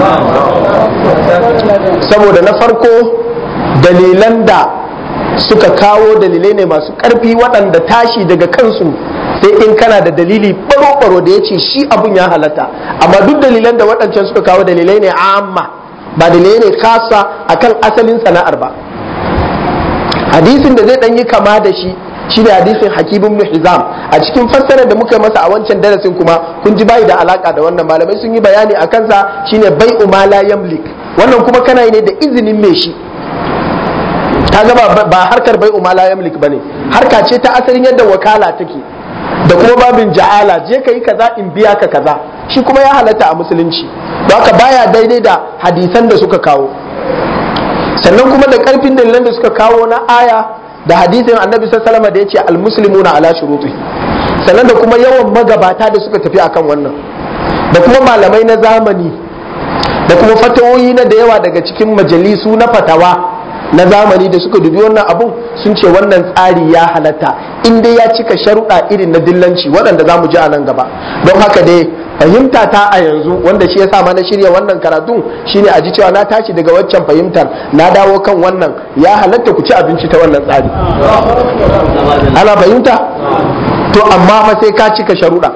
saboda na farko dalilan da suka kawo dalilai ne masu ƙarfi waɗanda tashi daga kansu sai in kana da dalili baro-baro da ya ce shi abun ya halatta amma duk dalilan da waɗancan suka kawo dalilai ne amma ba dalilai ne kasa akan asalin sana'ar ba hadisin da zai ɗan yi kama da shi shi ne hadisin hakibin ibn hizam a cikin fassarar da muka masa a wancan darasin kuma kun ji bai da alaka da wannan malamai sun yi bayani a kansa shine bai umala yamlik wannan kuma kana yi ne da izinin mai shi ta gaba ba harkar bai umala yamlik bane harka ce ta asalin yadda wakala take da kuma babin ja'ala je ka yi kaza in biya ka kaza shi kuma ya halatta a musulunci don haka baya daidai da hadisan da suka kawo sannan kuma da karfin dalilan da suka kawo na aya da hadisin annabi sallallahu da ya ce almuslimuna ala shuruti sannan da kuma yawan magabata da suka tafi akan wannan da kuma malamai na zamani da kuma fatawoyi na da yawa daga cikin majalisu na fatawa na zamani da suka dubi wannan abun sun ce wannan tsari ya halatta in dai ya cika sharuɗa irin na dillanci waɗanda za mu ji a nan gaba don haka dai fahimta ta a yanzu wanda shi ya sa na shirya wannan karatun shine a ji cewa na tashi daga waccan fahimtar na dawo kan wannan ya halatta ku ci abinci ta wannan tsari ana fahimta to amma fa sai ka cika sharuɗa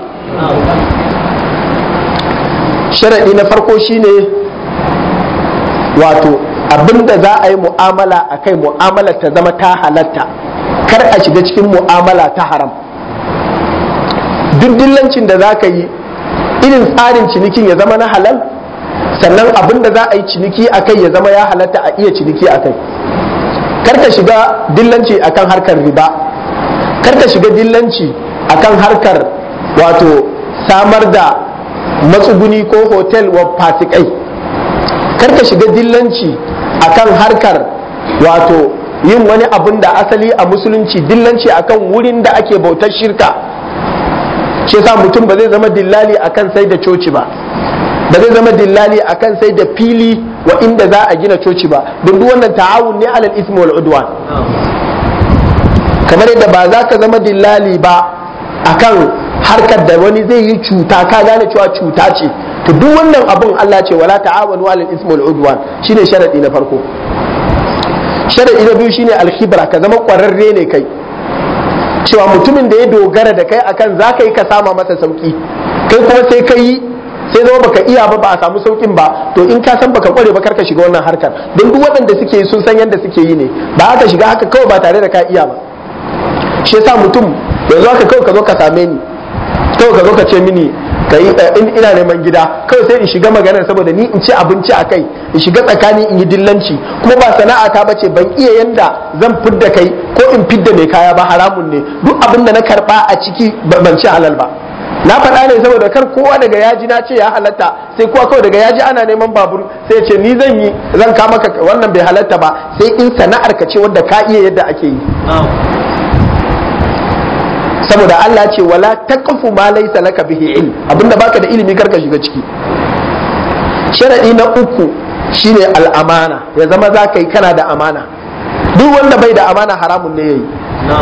sharaɗi na farko shine wato abinda za a yi mu'amala a kai mu'amala ta zama ta halatta kar a shiga cikin mu'amala ta haram duk dillancin da za ka yi irin tsarin cinikin ya zama na halal sannan abinda za a yi ciniki a kai ya zama ya halatta a iya ciniki a kai kar ka shiga dillanci akan harkar riba kar ka shiga dillanci akan harkar wato samar da matsuguni ko hotel wa fasikai kar ka shiga dillanci akan harkar wato yin wani abun da asali a musulunci dillanci akan wurin da ake bautar shirka shi yasa mutum ba zai zama dillali akan sai da coci ba ba zai zama dillali akan sai da fili wa inda za a gina coci ba don duk wannan ta'awun ne alal ismi wal udwan kamar yadda ba za ka zama dillali ba akan harkar da wani zai yi cuta ka gane cewa cuta ce to duk wannan abun Allah ce wala ta'awanu alal ismi wal udwan shine sharadi na farko sharadi na biyu shine alkhibra ka zama kwararre ne kai cewa mutumin da ya dogara da kai akan za ka yi ka sama masa sauki kai kuma sai ka yi sai zama baka iya ba ba a samu saukin ba to in ka san baka kware ba kar ka shiga wannan harkar don duk waɗanda suke yi sun san yadda suke yi ne ba haka shiga haka kawai ba tare da ka iya ba shi yasa mutum yanzu haka kawai ka zo ka same ni kawai ka zo ka ce mini ka yi in ina neman gida kawai sai in shiga maganar saboda ni in ci abinci a kai in shiga tsakani in yi dillanci kuma ba sana'a ta bace ban iya yanda zan fidda kai ko in fidda mai kaya ba haramun ne duk abin da na karba a ciki ban ci halal ba na faɗa ne saboda kar kowa daga yaji na ce ya halatta sai kowa kawai daga yaji ana neman babur sai ce ni zan yi zan ka maka wannan bai halatta ba sai in sana'ar ka ce wanda ka iya yadda ake yi saboda Allah ce wala taqfu ma laysa laka bihi ilm abinda baka da ilimi karka shiga ciki sharadi na uku shine al'amana ya zama za ka yi kana da amana duk wanda bai da amana haramun ne yayi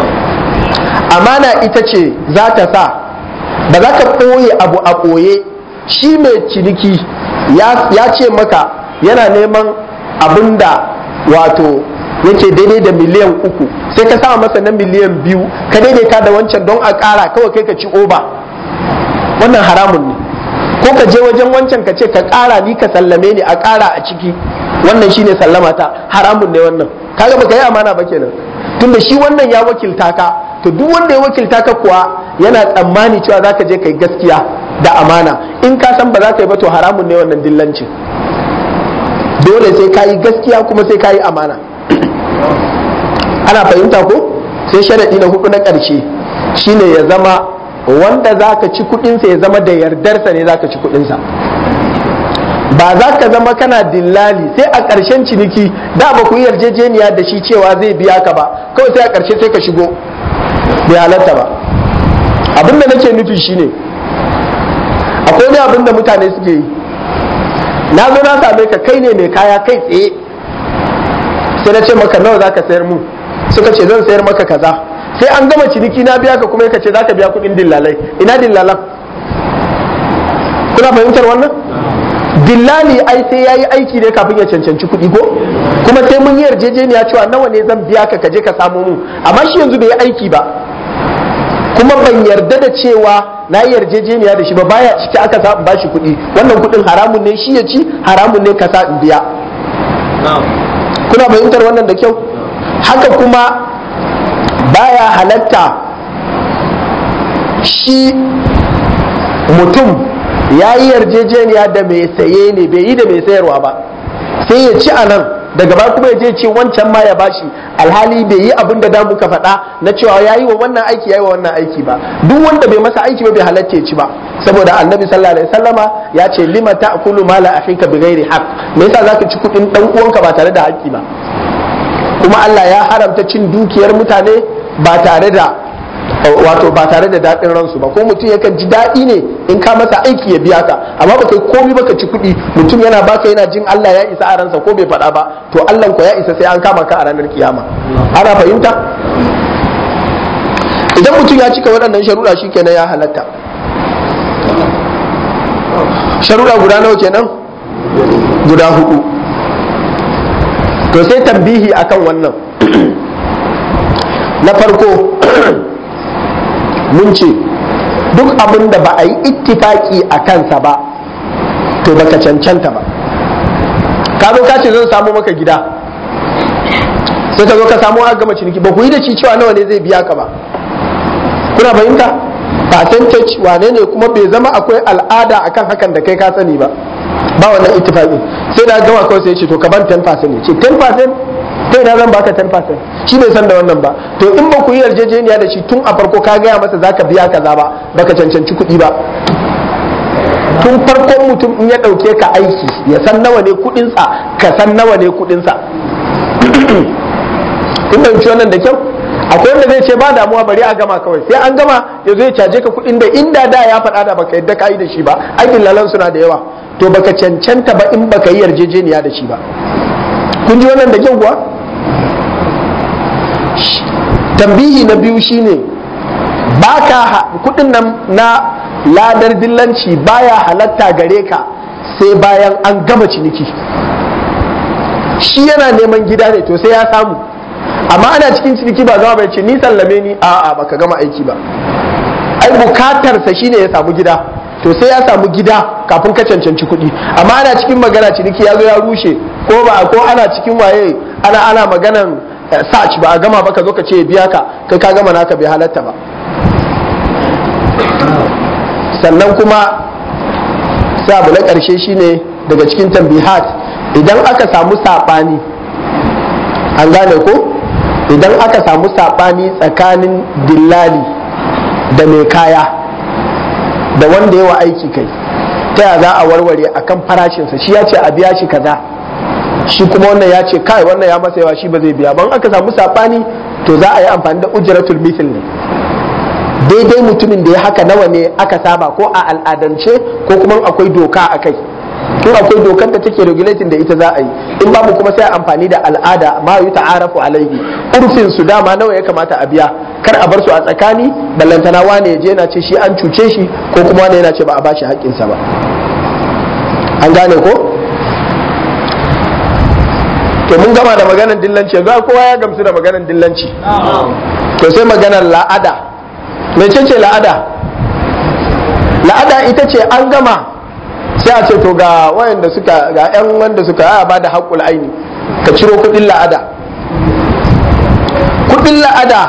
amana ita ce za ta sa ba za ka ɓoye abu a ɓoye shi mai ciniki ya ce maka yana neman abin da wato yake daidai da miliyan uku sai ka sama masa na miliyan biyu ka daidaita da wancan don a ƙara kawai kai ka ci oba wannan haramun ne ko ka je wajen wancan ka ce ka ƙara ni ka sallame ni a ƙara a ciki wannan shine sallama ta haramun ne wannan kaga baka yi amana ba kenan tunda shi wannan ya wakilta ka to duk wanda ya wakilta ka kuwa yana tsammani cewa za ka je ka yi gaskiya da amana in ka san ba za ka yi ba to haramun ne wannan dillancin dole sai ka yi gaskiya kuma sai ka yi amana ana fahimta ko sai sharaɗi na hudu na ƙarshe shine ya zama wanda za ka ci kuɗinsa ya zama da yardarsa ne za ka ci kuɗinsa ba za ka zama kana dillali sai a ƙarshen ciniki da ba ku yi yarjejeniya da shi cewa zai biya ka ba kawai sai a ƙarshe sai ka shigo bai halatta ba abin da nake nufi shine akwai wani abin da mutane suke yi na zo na same ka kai ne mai kaya kai tsaye sai na ce maka nawa za ka sayar mu suka ce zan sayar maka kaza sai an gama ciniki na biya ka kuma ka ce za ka biya kuɗin dillalai ina dillalan kuna fahimtar wannan dillali ai sai ya yi aiki ne kafin ya cancanci kuɗi ko kuma sai mun yi yarjejeniya cewa nawa ne zan biya ka kaje ka samu mu amma shi yanzu bai yi aiki ba kuma ban yarda da cewa na yi yarjejeniya da shi ba baya ciki aka sa in bashi kuɗi wannan kuɗin haramun ne shi ya ci haramun ne ka sa in biya kuna fahimtar wannan da kyau haka kuma baya halatta shi mutum ya yi yarjejeniya da mai saye ne bai yi da mai sayarwa ba sai ya ci a nan daga ba kuma ya je ce wancan ma ya bashi alhali bai yi abin da da muka faɗa na cewa ya yi wa wannan aiki ya yi wa wannan aiki ba duk wanda bai masa aiki ba bai halatta ya ci ba saboda annabi sallallahu alaihi wasallama ya ce lima ta'kulu mala akhika bighairi haqq me yasa zaka ci kudin dan uwanka ba tare da haƙƙi ba kuma Allah ya haramta cin dukiyar mutane ba tare da wato ba tare da daɗin ransu ba ko mutum yakan ji daɗi ne in ka masa aiki ya biya ka amma baka yi komi baka ci kuɗi mutum yana baka yana jin Allah ya isa a ransa ko bai faɗa ba to Allah ko ya isa sai an kama ka a ranar kiyama ana fahimta idan mutum ya cika waɗannan sharuɗa shikenan ya halatta sharuɗa guda nawa kenan guda hudu to sai tambihi akan wannan na farko mun ce duk abin da ba a yi ittifaki a kansa ba to baka cancanta ba ka zo ka ce zan samu maka gida sai ka zo ka samu a gama ciniki ba ku yi da shi cewa nawa ne zai biya ka ba kuna fahimta percentage wane ne kuma bai zama akwai al'ada akan hakan da kai ka sani ba ba wannan ittifaqi sai da gama kawai sai ya ce to ka ban 10% ne ce 10% sai na zan baka 10% shi bai san da wannan ba to in ba ku yi yarjejeniya da shi tun a farko ka gaya masa zaka biya kaza ba baka cancanci kuɗi ba tun farkon mutum in ya ɗauke ka aiki ya san nawa ne kuɗinsa ka san nawa ne kuɗinsa kun fahimci wannan da kyau akwai wanda zai ce ba damuwa bari a gama kawai sai an gama ya zo ya caje ka kuɗin da inda da ya faɗa da baka yadda ka yi da shi ba aikin lalan suna da yawa to baka cancanta ba in baka yi yarjejeniya da shi ba kun ji wannan da kyau kuwa tambihi na biyu shine baka kuɗin nan na ladar dillanci baya halatta gare ka sai bayan an gama ciniki shi yana neman gida ne to sai ya samu amma ana cikin ciniki ba zama bai ce ni sallame ni a'a baka gama aiki ba ai bukatarsa shine ya samu gida to sai ya samu gida kafin ka cancanci kuɗi amma ana cikin magana ciniki ya zo ya rushe ko ba ko ana cikin waye ana ana maganan search ba a gama ba ka zo ka ce biya ka kai ka gama naka bai halatta ba sannan kuma sai abu na ƙarshe shine daga cikin tambihat idan aka samu saɓani an gane ko idan aka samu saɓani tsakanin dillali da mai kaya da wanda yawa aiki kai ta ya za a warware akan farashinsa shi ya ce a biya shi kaza shi kuma wannan ya ce kai wannan ya masa yawa shi ba zai biya ban aka samu saɓani to za a yi amfani da ujratul mithl ne daidai mutumin da ya haka nawa ne aka saba ko a al'adance ko kuma akwai doka a kai in akwai dokar da take regulating da ita za a yi in babu kuma sai amfani da al'ada ma yi ta'arafu alaihi urfin su dama nawa ya kamata a biya kar a bar su a tsakani ballantana wane ya je yana ce shi an cuce shi ko kuma wane yana ce ba a bashi haƙƙinsa ba an gane ko to mun gama da maganar dillanci yanzu kowa ya gamsu da maganar dillanci to sai maganar la'ada mece ce la'ada la'ada ita ce an gama sai a ce to ga wayanda suka ga yan wanda suka ya ba da haƙul aini ka ciro kudin la'ada kudin la'ada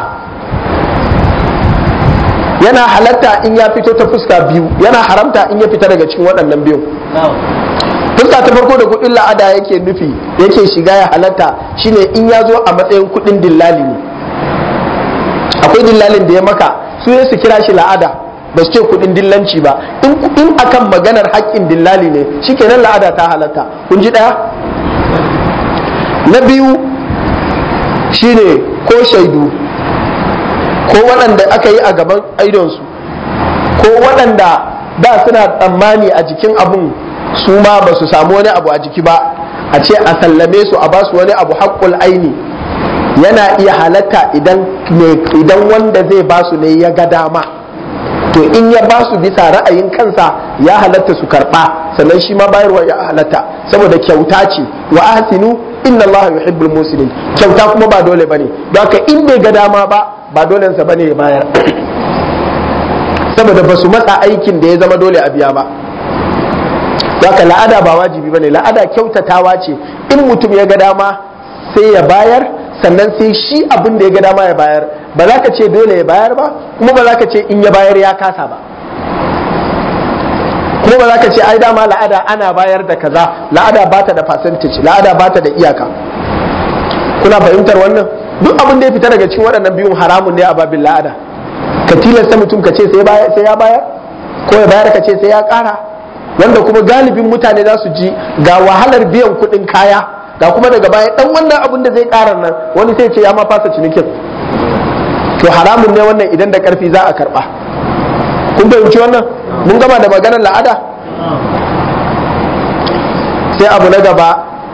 yana halatta in ya fito ta fuska biyu yana haramta in ya fita daga cikin waɗannan biyu fuska ta farko da kudin la'ada yake nufi yake shiga ya halatta shine in ya zo a matsayin kudin dillali ne akwai dillalin da ya maka su su kira shi la'ada ba su ce kudin dillanci ba in akan maganar haƙƙin dillali ne shikenan la'ada ta halatta kun ji ɗaya na biyu shine ko shaidu ko waɗanda aka yi a gaban aidonsu ko waɗanda da suna tsammani a jikin abun su ma ba su samu wani abu a jiki ba a ce a sallame su a ba su wani abu haƙƙul aini yana iya halatta idan wanda zai ba su ne ya ga dama to in ya ba su bisa ra'ayin kansa ya halatta su karɓa sannan shi ma bayarwa ya halatta saboda kyauta ce wa ahsinu inna Allah yuhibbul muslimin kyauta kuma ba dole bane don haka in bai ga dama ba ba dole sa bane ya bayar saboda ba su matsa aikin da ya zama dole a biya ba haka la'ada ba wajibi bane la'ada kyautatawa ce in mutum ya ga dama sai ya bayar sannan sai shi abin da ya ga dama ya bayar ba za ka ce dole ya bayar ba kuma ba za ka ce in ya bayar ya kasa ba kuma ba za ka ce ai dama la'ada ana bayar da kaza la'ada ba ta da percentage la'ada ba ta da iyaka kuna fahimtar wannan duk abin da ya fita daga cikin waɗannan biyun haramun ne a babin la'ada ka tilasta mutum ka ce sai ya bayar ko ya bayar ka ce sai ya ƙara wanda kuma galibin mutane za su ji ga wahalar biyan kuɗin kaya ga kuma daga baya dan wannan abin da zai ƙara nan wani sai ce ya ma fasa cinikin to haramun ne wannan idan da ƙarfi za a karɓa kun fahimci wannan mun gama da maganar la'ada sai abu na gaba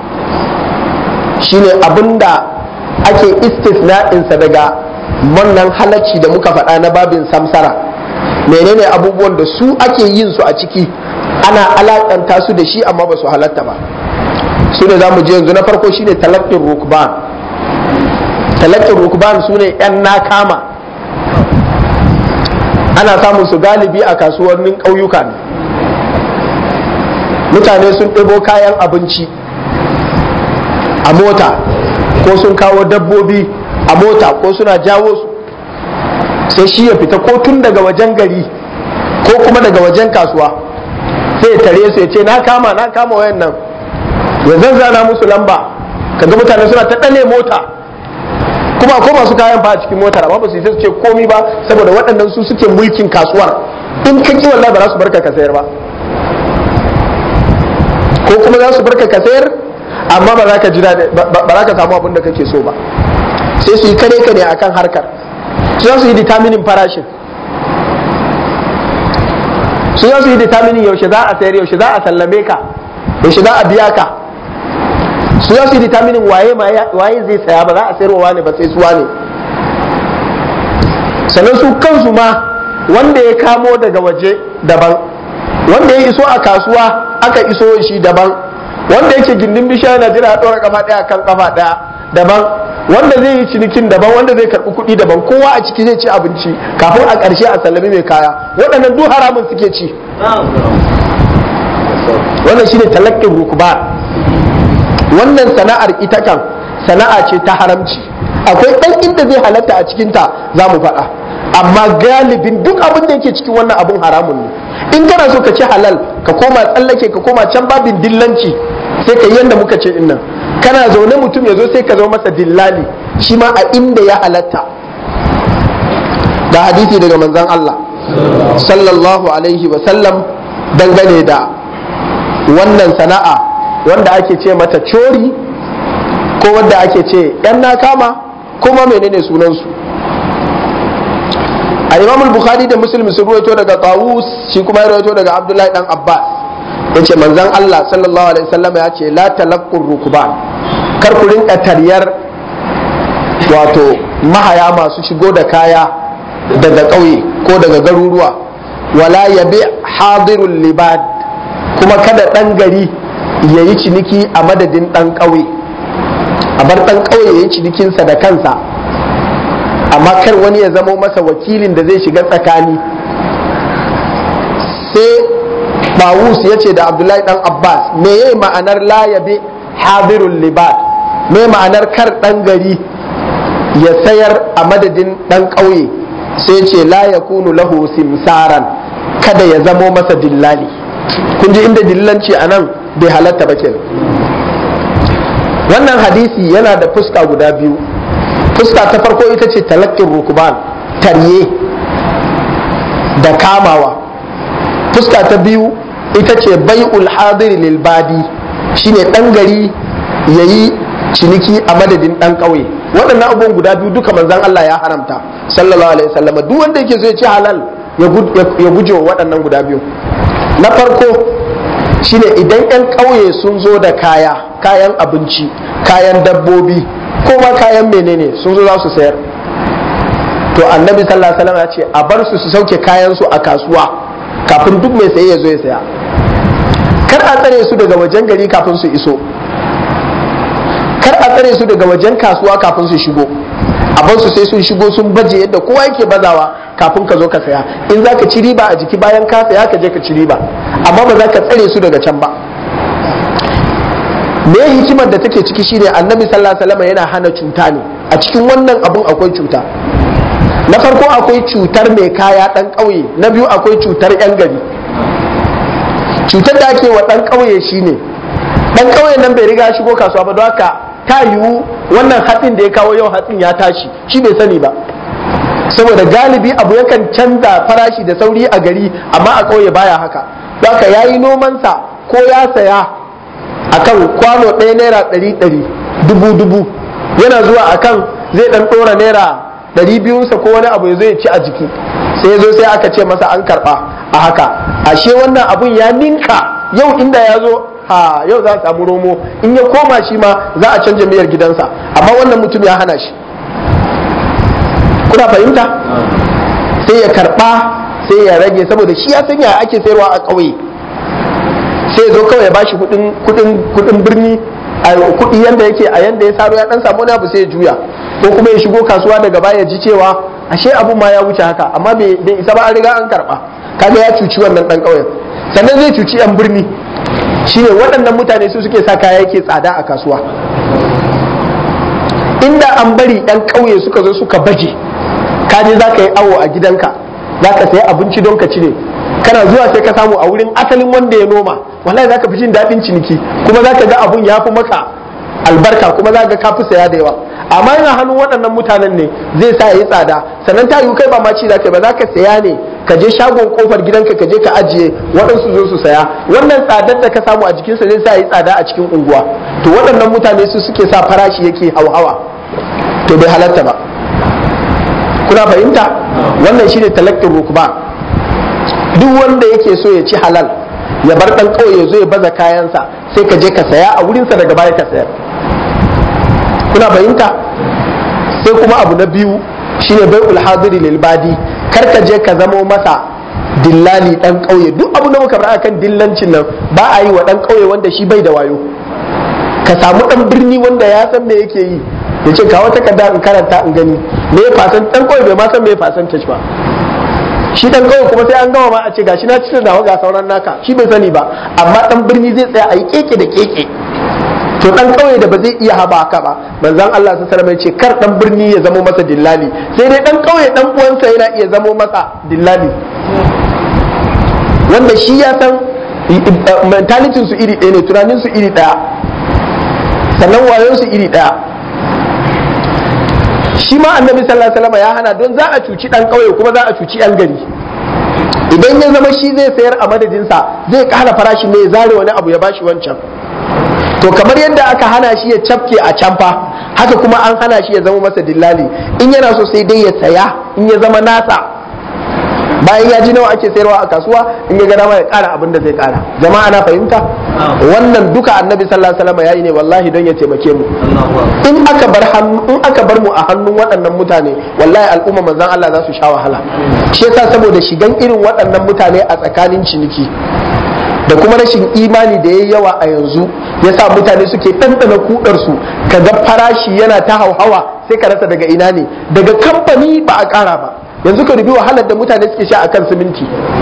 shine abin da ake istisna'insa daga wannan halacci da muka faɗa na babin samsara menene abubuwan da su ake yin su a ciki ana alakanta su da shi amma ba su halatta ba su ne za mu je yanzu na farko shine talaqqin rukban talaqqin rukban su ne yan nakama ana samun su galibi a kasuwannin ƙauyuka ne mutane sun ɗebo kayan abinci a mota ko sun kawo dabbobi a mota ko suna jawo su sai shi ya fita ko tun daga wajen gari ko kuma daga wajen kasuwa sai ya tare su ya ce na kama na kama wayan nan ya zanzana musu lamba kaga mutane suna ta ɗane mota kuma ko masu kayan fa a cikin motar amma ba su yi su ce komi ba saboda waɗannan su suke mulkin kasuwar in ka ki wallahi ba za su barka ka sayar ba ko kuma za su barka ka sayar amma ba za ka jira ba za ka samu abin da kake so ba sai su yi kare ka ne akan harkar su za su yi determining farashin su za su yi determining yaushe za a sayar yaushe za a sallame ka yaushe za a biya ka su za su yi determining waye waye zai saya ba za a sayarwa wane ba sai su wane sannan su kansu ma wanda ya kamo daga waje daban wanda ya iso a kasuwa aka iso shi daban wanda yake gindin bishiya yana jira a ɗora kafa ɗaya kan kafa ɗaya daban wanda zai yi cinikin daban wanda zai karɓi kuɗi daban kowa a ciki zai ci abinci kafin a ƙarshe a sallami mai kaya waɗannan duk haramun suke ci wannan shine talakkin rukuba wannan sana'ar ita kan sana'a ce ta haramci akwai ɗan inda zai halatta a cikinta za mu faɗa amma galibin duk abin da yake cikin wannan abin haramun ne in kana so ka ci halal ka koma tsallake ka koma can babin dillanci sai ka yi yadda muka ce innan kana zaune mutum ya zo sai ka zama masa dillali shi ma a inda ya halatta da hadisi daga manzon Allah sallallahu alaihi wa sallam dangane da wannan sana'a wanda ake ce mata cori ko wanda ake ce yan na kama kuma menene sunansu a imam bukhari da muslim sun ruwaito daga tawus shi kuma ya ruwaito daga abdullahi dan abbas ya ce manzan allah sallallahu alaihi wasallam ya ce la talaqqur rukuban kar ku rinka taryar wato mahaya masu shigo da kaya daga ƙauye ko daga garuruwa wala yabi hadirul libad kuma kada ɗan gari ya yi ciniki a madadin ɗan ƙauye a bar ɗan ƙauye ya yi cinikinsa da kansa amma kar wani ya zamo masa wakilin da zai shiga tsakani sai bawus ya ce da abdullahi ɗan abbas me yayi ma'anar layabe hadirul libad me ma'anar kar ɗan gari ya sayar a madadin ɗan ƙauye sai ce la yakunu lahu simsaran kada ya zamo masa dillali kun ji inda dillanci a nan bai halatta ba kenan wannan hadisi yana da fuska guda biyu fuska ta farko ita ce talakkin rukuban tarye da kamawa fuska ta biyu ita ce bai'ul hadir lil badi shine dan gari yayi ciniki a madadin dan ƙauye waɗannan abubuwan guda biyu duka manzon Allah ya haramta sallallahu alaihi wasallam duk wanda yake so ya ci halal ya guje wa waɗannan guda biyu na farko shine idan 'yan ƙauye sun zo da kaya kayan abinci kayan dabbobi ko ma kayan menene sun zo za su sayar to annabi sallallahu alaihi wasallam ya ce a bar su su sauke kayan su a kasuwa kafin duk mai saye ya zo ya saya kar a tsare su daga wajen gari kafin su iso kar a tsare su daga wajen kasuwa kafin su shigo a bar su sai sun shigo sun baje yadda kowa yake bazawa kafin ka zo ka saya in za ka ci riba a jiki bayan ka saya ka je ka ci riba amma ba za ka tsare su daga can ba me hikimar da take ciki shine annabi sallallahu alaihi wasallam yana hana cuta ne a cikin wannan abun akwai cuta na farko akwai cutar mai kaya dan ƙauye na biyu akwai cutar yan gari cutar da ake wa dan ƙauye shine dan ƙauye nan bai riga shigo kasuwa ba don haka ta yiwu wannan hatsin da ya kawo yau hatsin ya tashi shi bai sani ba saboda galibi abu yakan canza farashi da sauri a gari amma a ƙauye baya haka don haka ya yi nomansa ko ya saya akan kwano ɗaya naira ɗari ɗari dubu dubu yana zuwa akan zai ɗan ɗora naira ɗari biyunsa ko wani abu ya zo ya ci a jiki sai ya zo sai aka ce masa an karɓa a haka ashe wannan abun ya ninka yau inda ya zo ha yau za a samu romo in ya koma shi ma za a canja miyar gidansa amma wannan mutum ya hana shi kuna fahimta sai ya karɓa sai ya rage saboda shi ya sanya ake sayarwa a ƙauye sai ya zo kawai ya bashi kudin birni a kudi yanda yake a yanda ya saro ya dan samu wani abu sai ya juya ko kuma ya shigo kasuwa daga baya ji cewa ashe abu ma ya wuce haka amma bai isa ba an riga an karba kaga ya cuci wannan dan kauyen sannan zai cuci yan birni shine waɗannan mutane su suke sa kaya yake tsada a kasuwa inda an bari yan kauye suka zo suka baje ka je za ka yi awo a gidanka za ka sayi abinci don ka cire kana zuwa sai ka samu a wurin asalin wanda ya noma wallahi zaka fi jin daɗin ciniki kuma zaka ga abun ya fi maka albarka kuma zaka ga ka fi saya da yawa amma yana hannun waɗannan mutanen ne zai sa yi tsada sannan ta yi kai ba ma ci zaka ba zaka saya ne ka je shagon kofar gidanka ka je ka ajiye waɗansu zo su saya wannan tsadar da ka samu a jikinsa zai sa yi tsada a cikin unguwa to waɗannan mutane su suke sa farashi yake hauhawa to bai halatta ba kuna fahimta wannan shine talakkin rukba duk wanda yake so ya ci halal ya bar dan kawai ya zo ya baza kayansa sai ka je ka saya a wurinsa daga baya ka sayar kuna fahimta sai kuma abu na biyu shine bai ulhadiri lil badi kar ka je ka zamo masa dillali dan kauye duk abu da muka faɗa kan dillancin nan ba a yi wa dan kauye wanda shi bai da wayo ka samu dan birni wanda ya san me yake yi ya ce kawo takarda in karanta in gani me ya fasan dan kauye bai ma san me ya fasan ba shi dan kauye kuma sai an gama ma a ce gashi na cire nawa ga sauran naka shi bai sani ba amma dan birni zai tsaya a yi keke da keke to dan kauye da ba zai iya haba haka ba manzon Allah sallallahu alaihi wasallam ce kar dan birni ya zamo masa dillali sai dai dan kauye dan uwansa yana iya zamo masa dillali wanda shi ya san mentalitin su iri ɗaya ne tunanin su iri ɗaya sannan wayon su iri ɗaya shi ma annabi sallallahu alaihi wasallam ya hana don za a cuci dan kauye kuma za a cuci yan gari idan ya zama shi zai sayar a madadinsa zai kara farashin ne ya zare wani abu ya bashi wancan to kamar yadda aka hana shi ya cafke a camfa haka kuma an hana shi ya zama masa dillali in yana so sai dai ya saya in ya zama nasa bayan ya ji nawa ake sayarwa a kasuwa in ya ga dama ya kara abin da zai kara jama'a na fahimta wannan duka annabi sallallahu alaihi wasallam yayi ne wallahi don ya taimake mu in aka bar in aka bar mu a hannun waɗannan mutane wallahi al'umma manzon Allah za su sha wahala shi yasa saboda shigan irin waɗannan mutane a tsakanin ciniki da kuma rashin imani da yayi yawa a yanzu yasa mutane suke ɗanɗana kudarsu kaga farashi yana ta hauhawa sai ka rasa daga ina ne daga kamfani ba a ƙara ba yanzu ka dubi wahalar da mutane suke sha akan siminti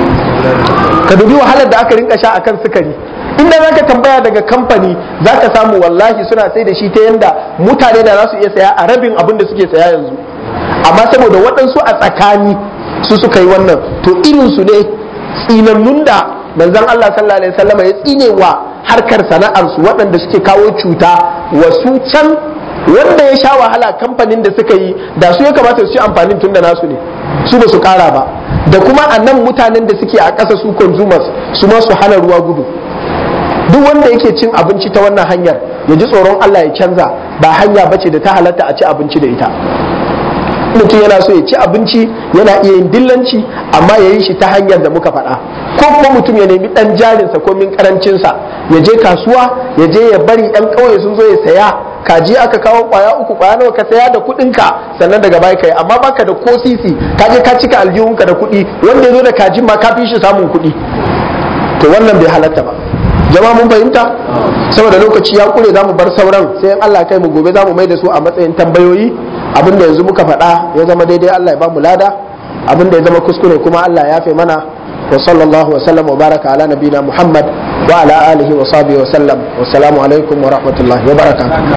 ka dubi wahalar da aka rinka sha akan sukari inda zaka tambaya daga kamfani zaka samu wallahi suna sai da shi ta yanda mutane da za su iya saya a rabin abin da suke saya yanzu amma saboda waɗansu a tsakani su suka yi wannan to irin su ne tsinannun da manzon Allah sallallahu alaihi wasallam ya tsine wa harkar sana'ar su waɗanda suke kawo cuta wasu can wanda ya sha wahala kamfanin da suka yi da su ya kamata su ci amfanin tun da nasu ne su ba su kara ba da kuma a nan mutanen da suke a ƙasa su consumers su ma su hana ruwa gudu duk wanda yake cin abinci ta wannan hanyar ya ji tsoron Allah ya canza ba hanya bace da ta halatta a ci abinci da ita mutum yana so ya ci abinci yana iya yin dillanci amma ya yi shi ta hanyar da muka faɗa ko kuma mutum ya nemi ɗan jarinsa ko min karancinsa ya je kasuwa ya je ya bari ɗan ƙauye sun zo ya saya kaji aka kawo kwaya uku kwaya nawa ka saya da kuɗinka sannan daga baya kai amma baka da ko sisi ka je ka cika aljihunka da kuɗi wanda ya zo da kajin ma ka fi shi samun kuɗi to wannan bai halatta ba jama'a mun fahimta saboda lokaci ya kure zamu bar sauran sai in Allah kai mu gobe zamu mai da su a matsayin tambayoyi abinda yanzu muka faɗa ya zama daidai Allah ya ba mu lada abinda ya zama kuskure kuma Allah ya fi mana wa sallallahu wa sallam wa baraka ala nabina Muhammad wa ala alihi wa sahbihi wa sallam wassalamu alaikum wa rahmatullahi wa barakatuh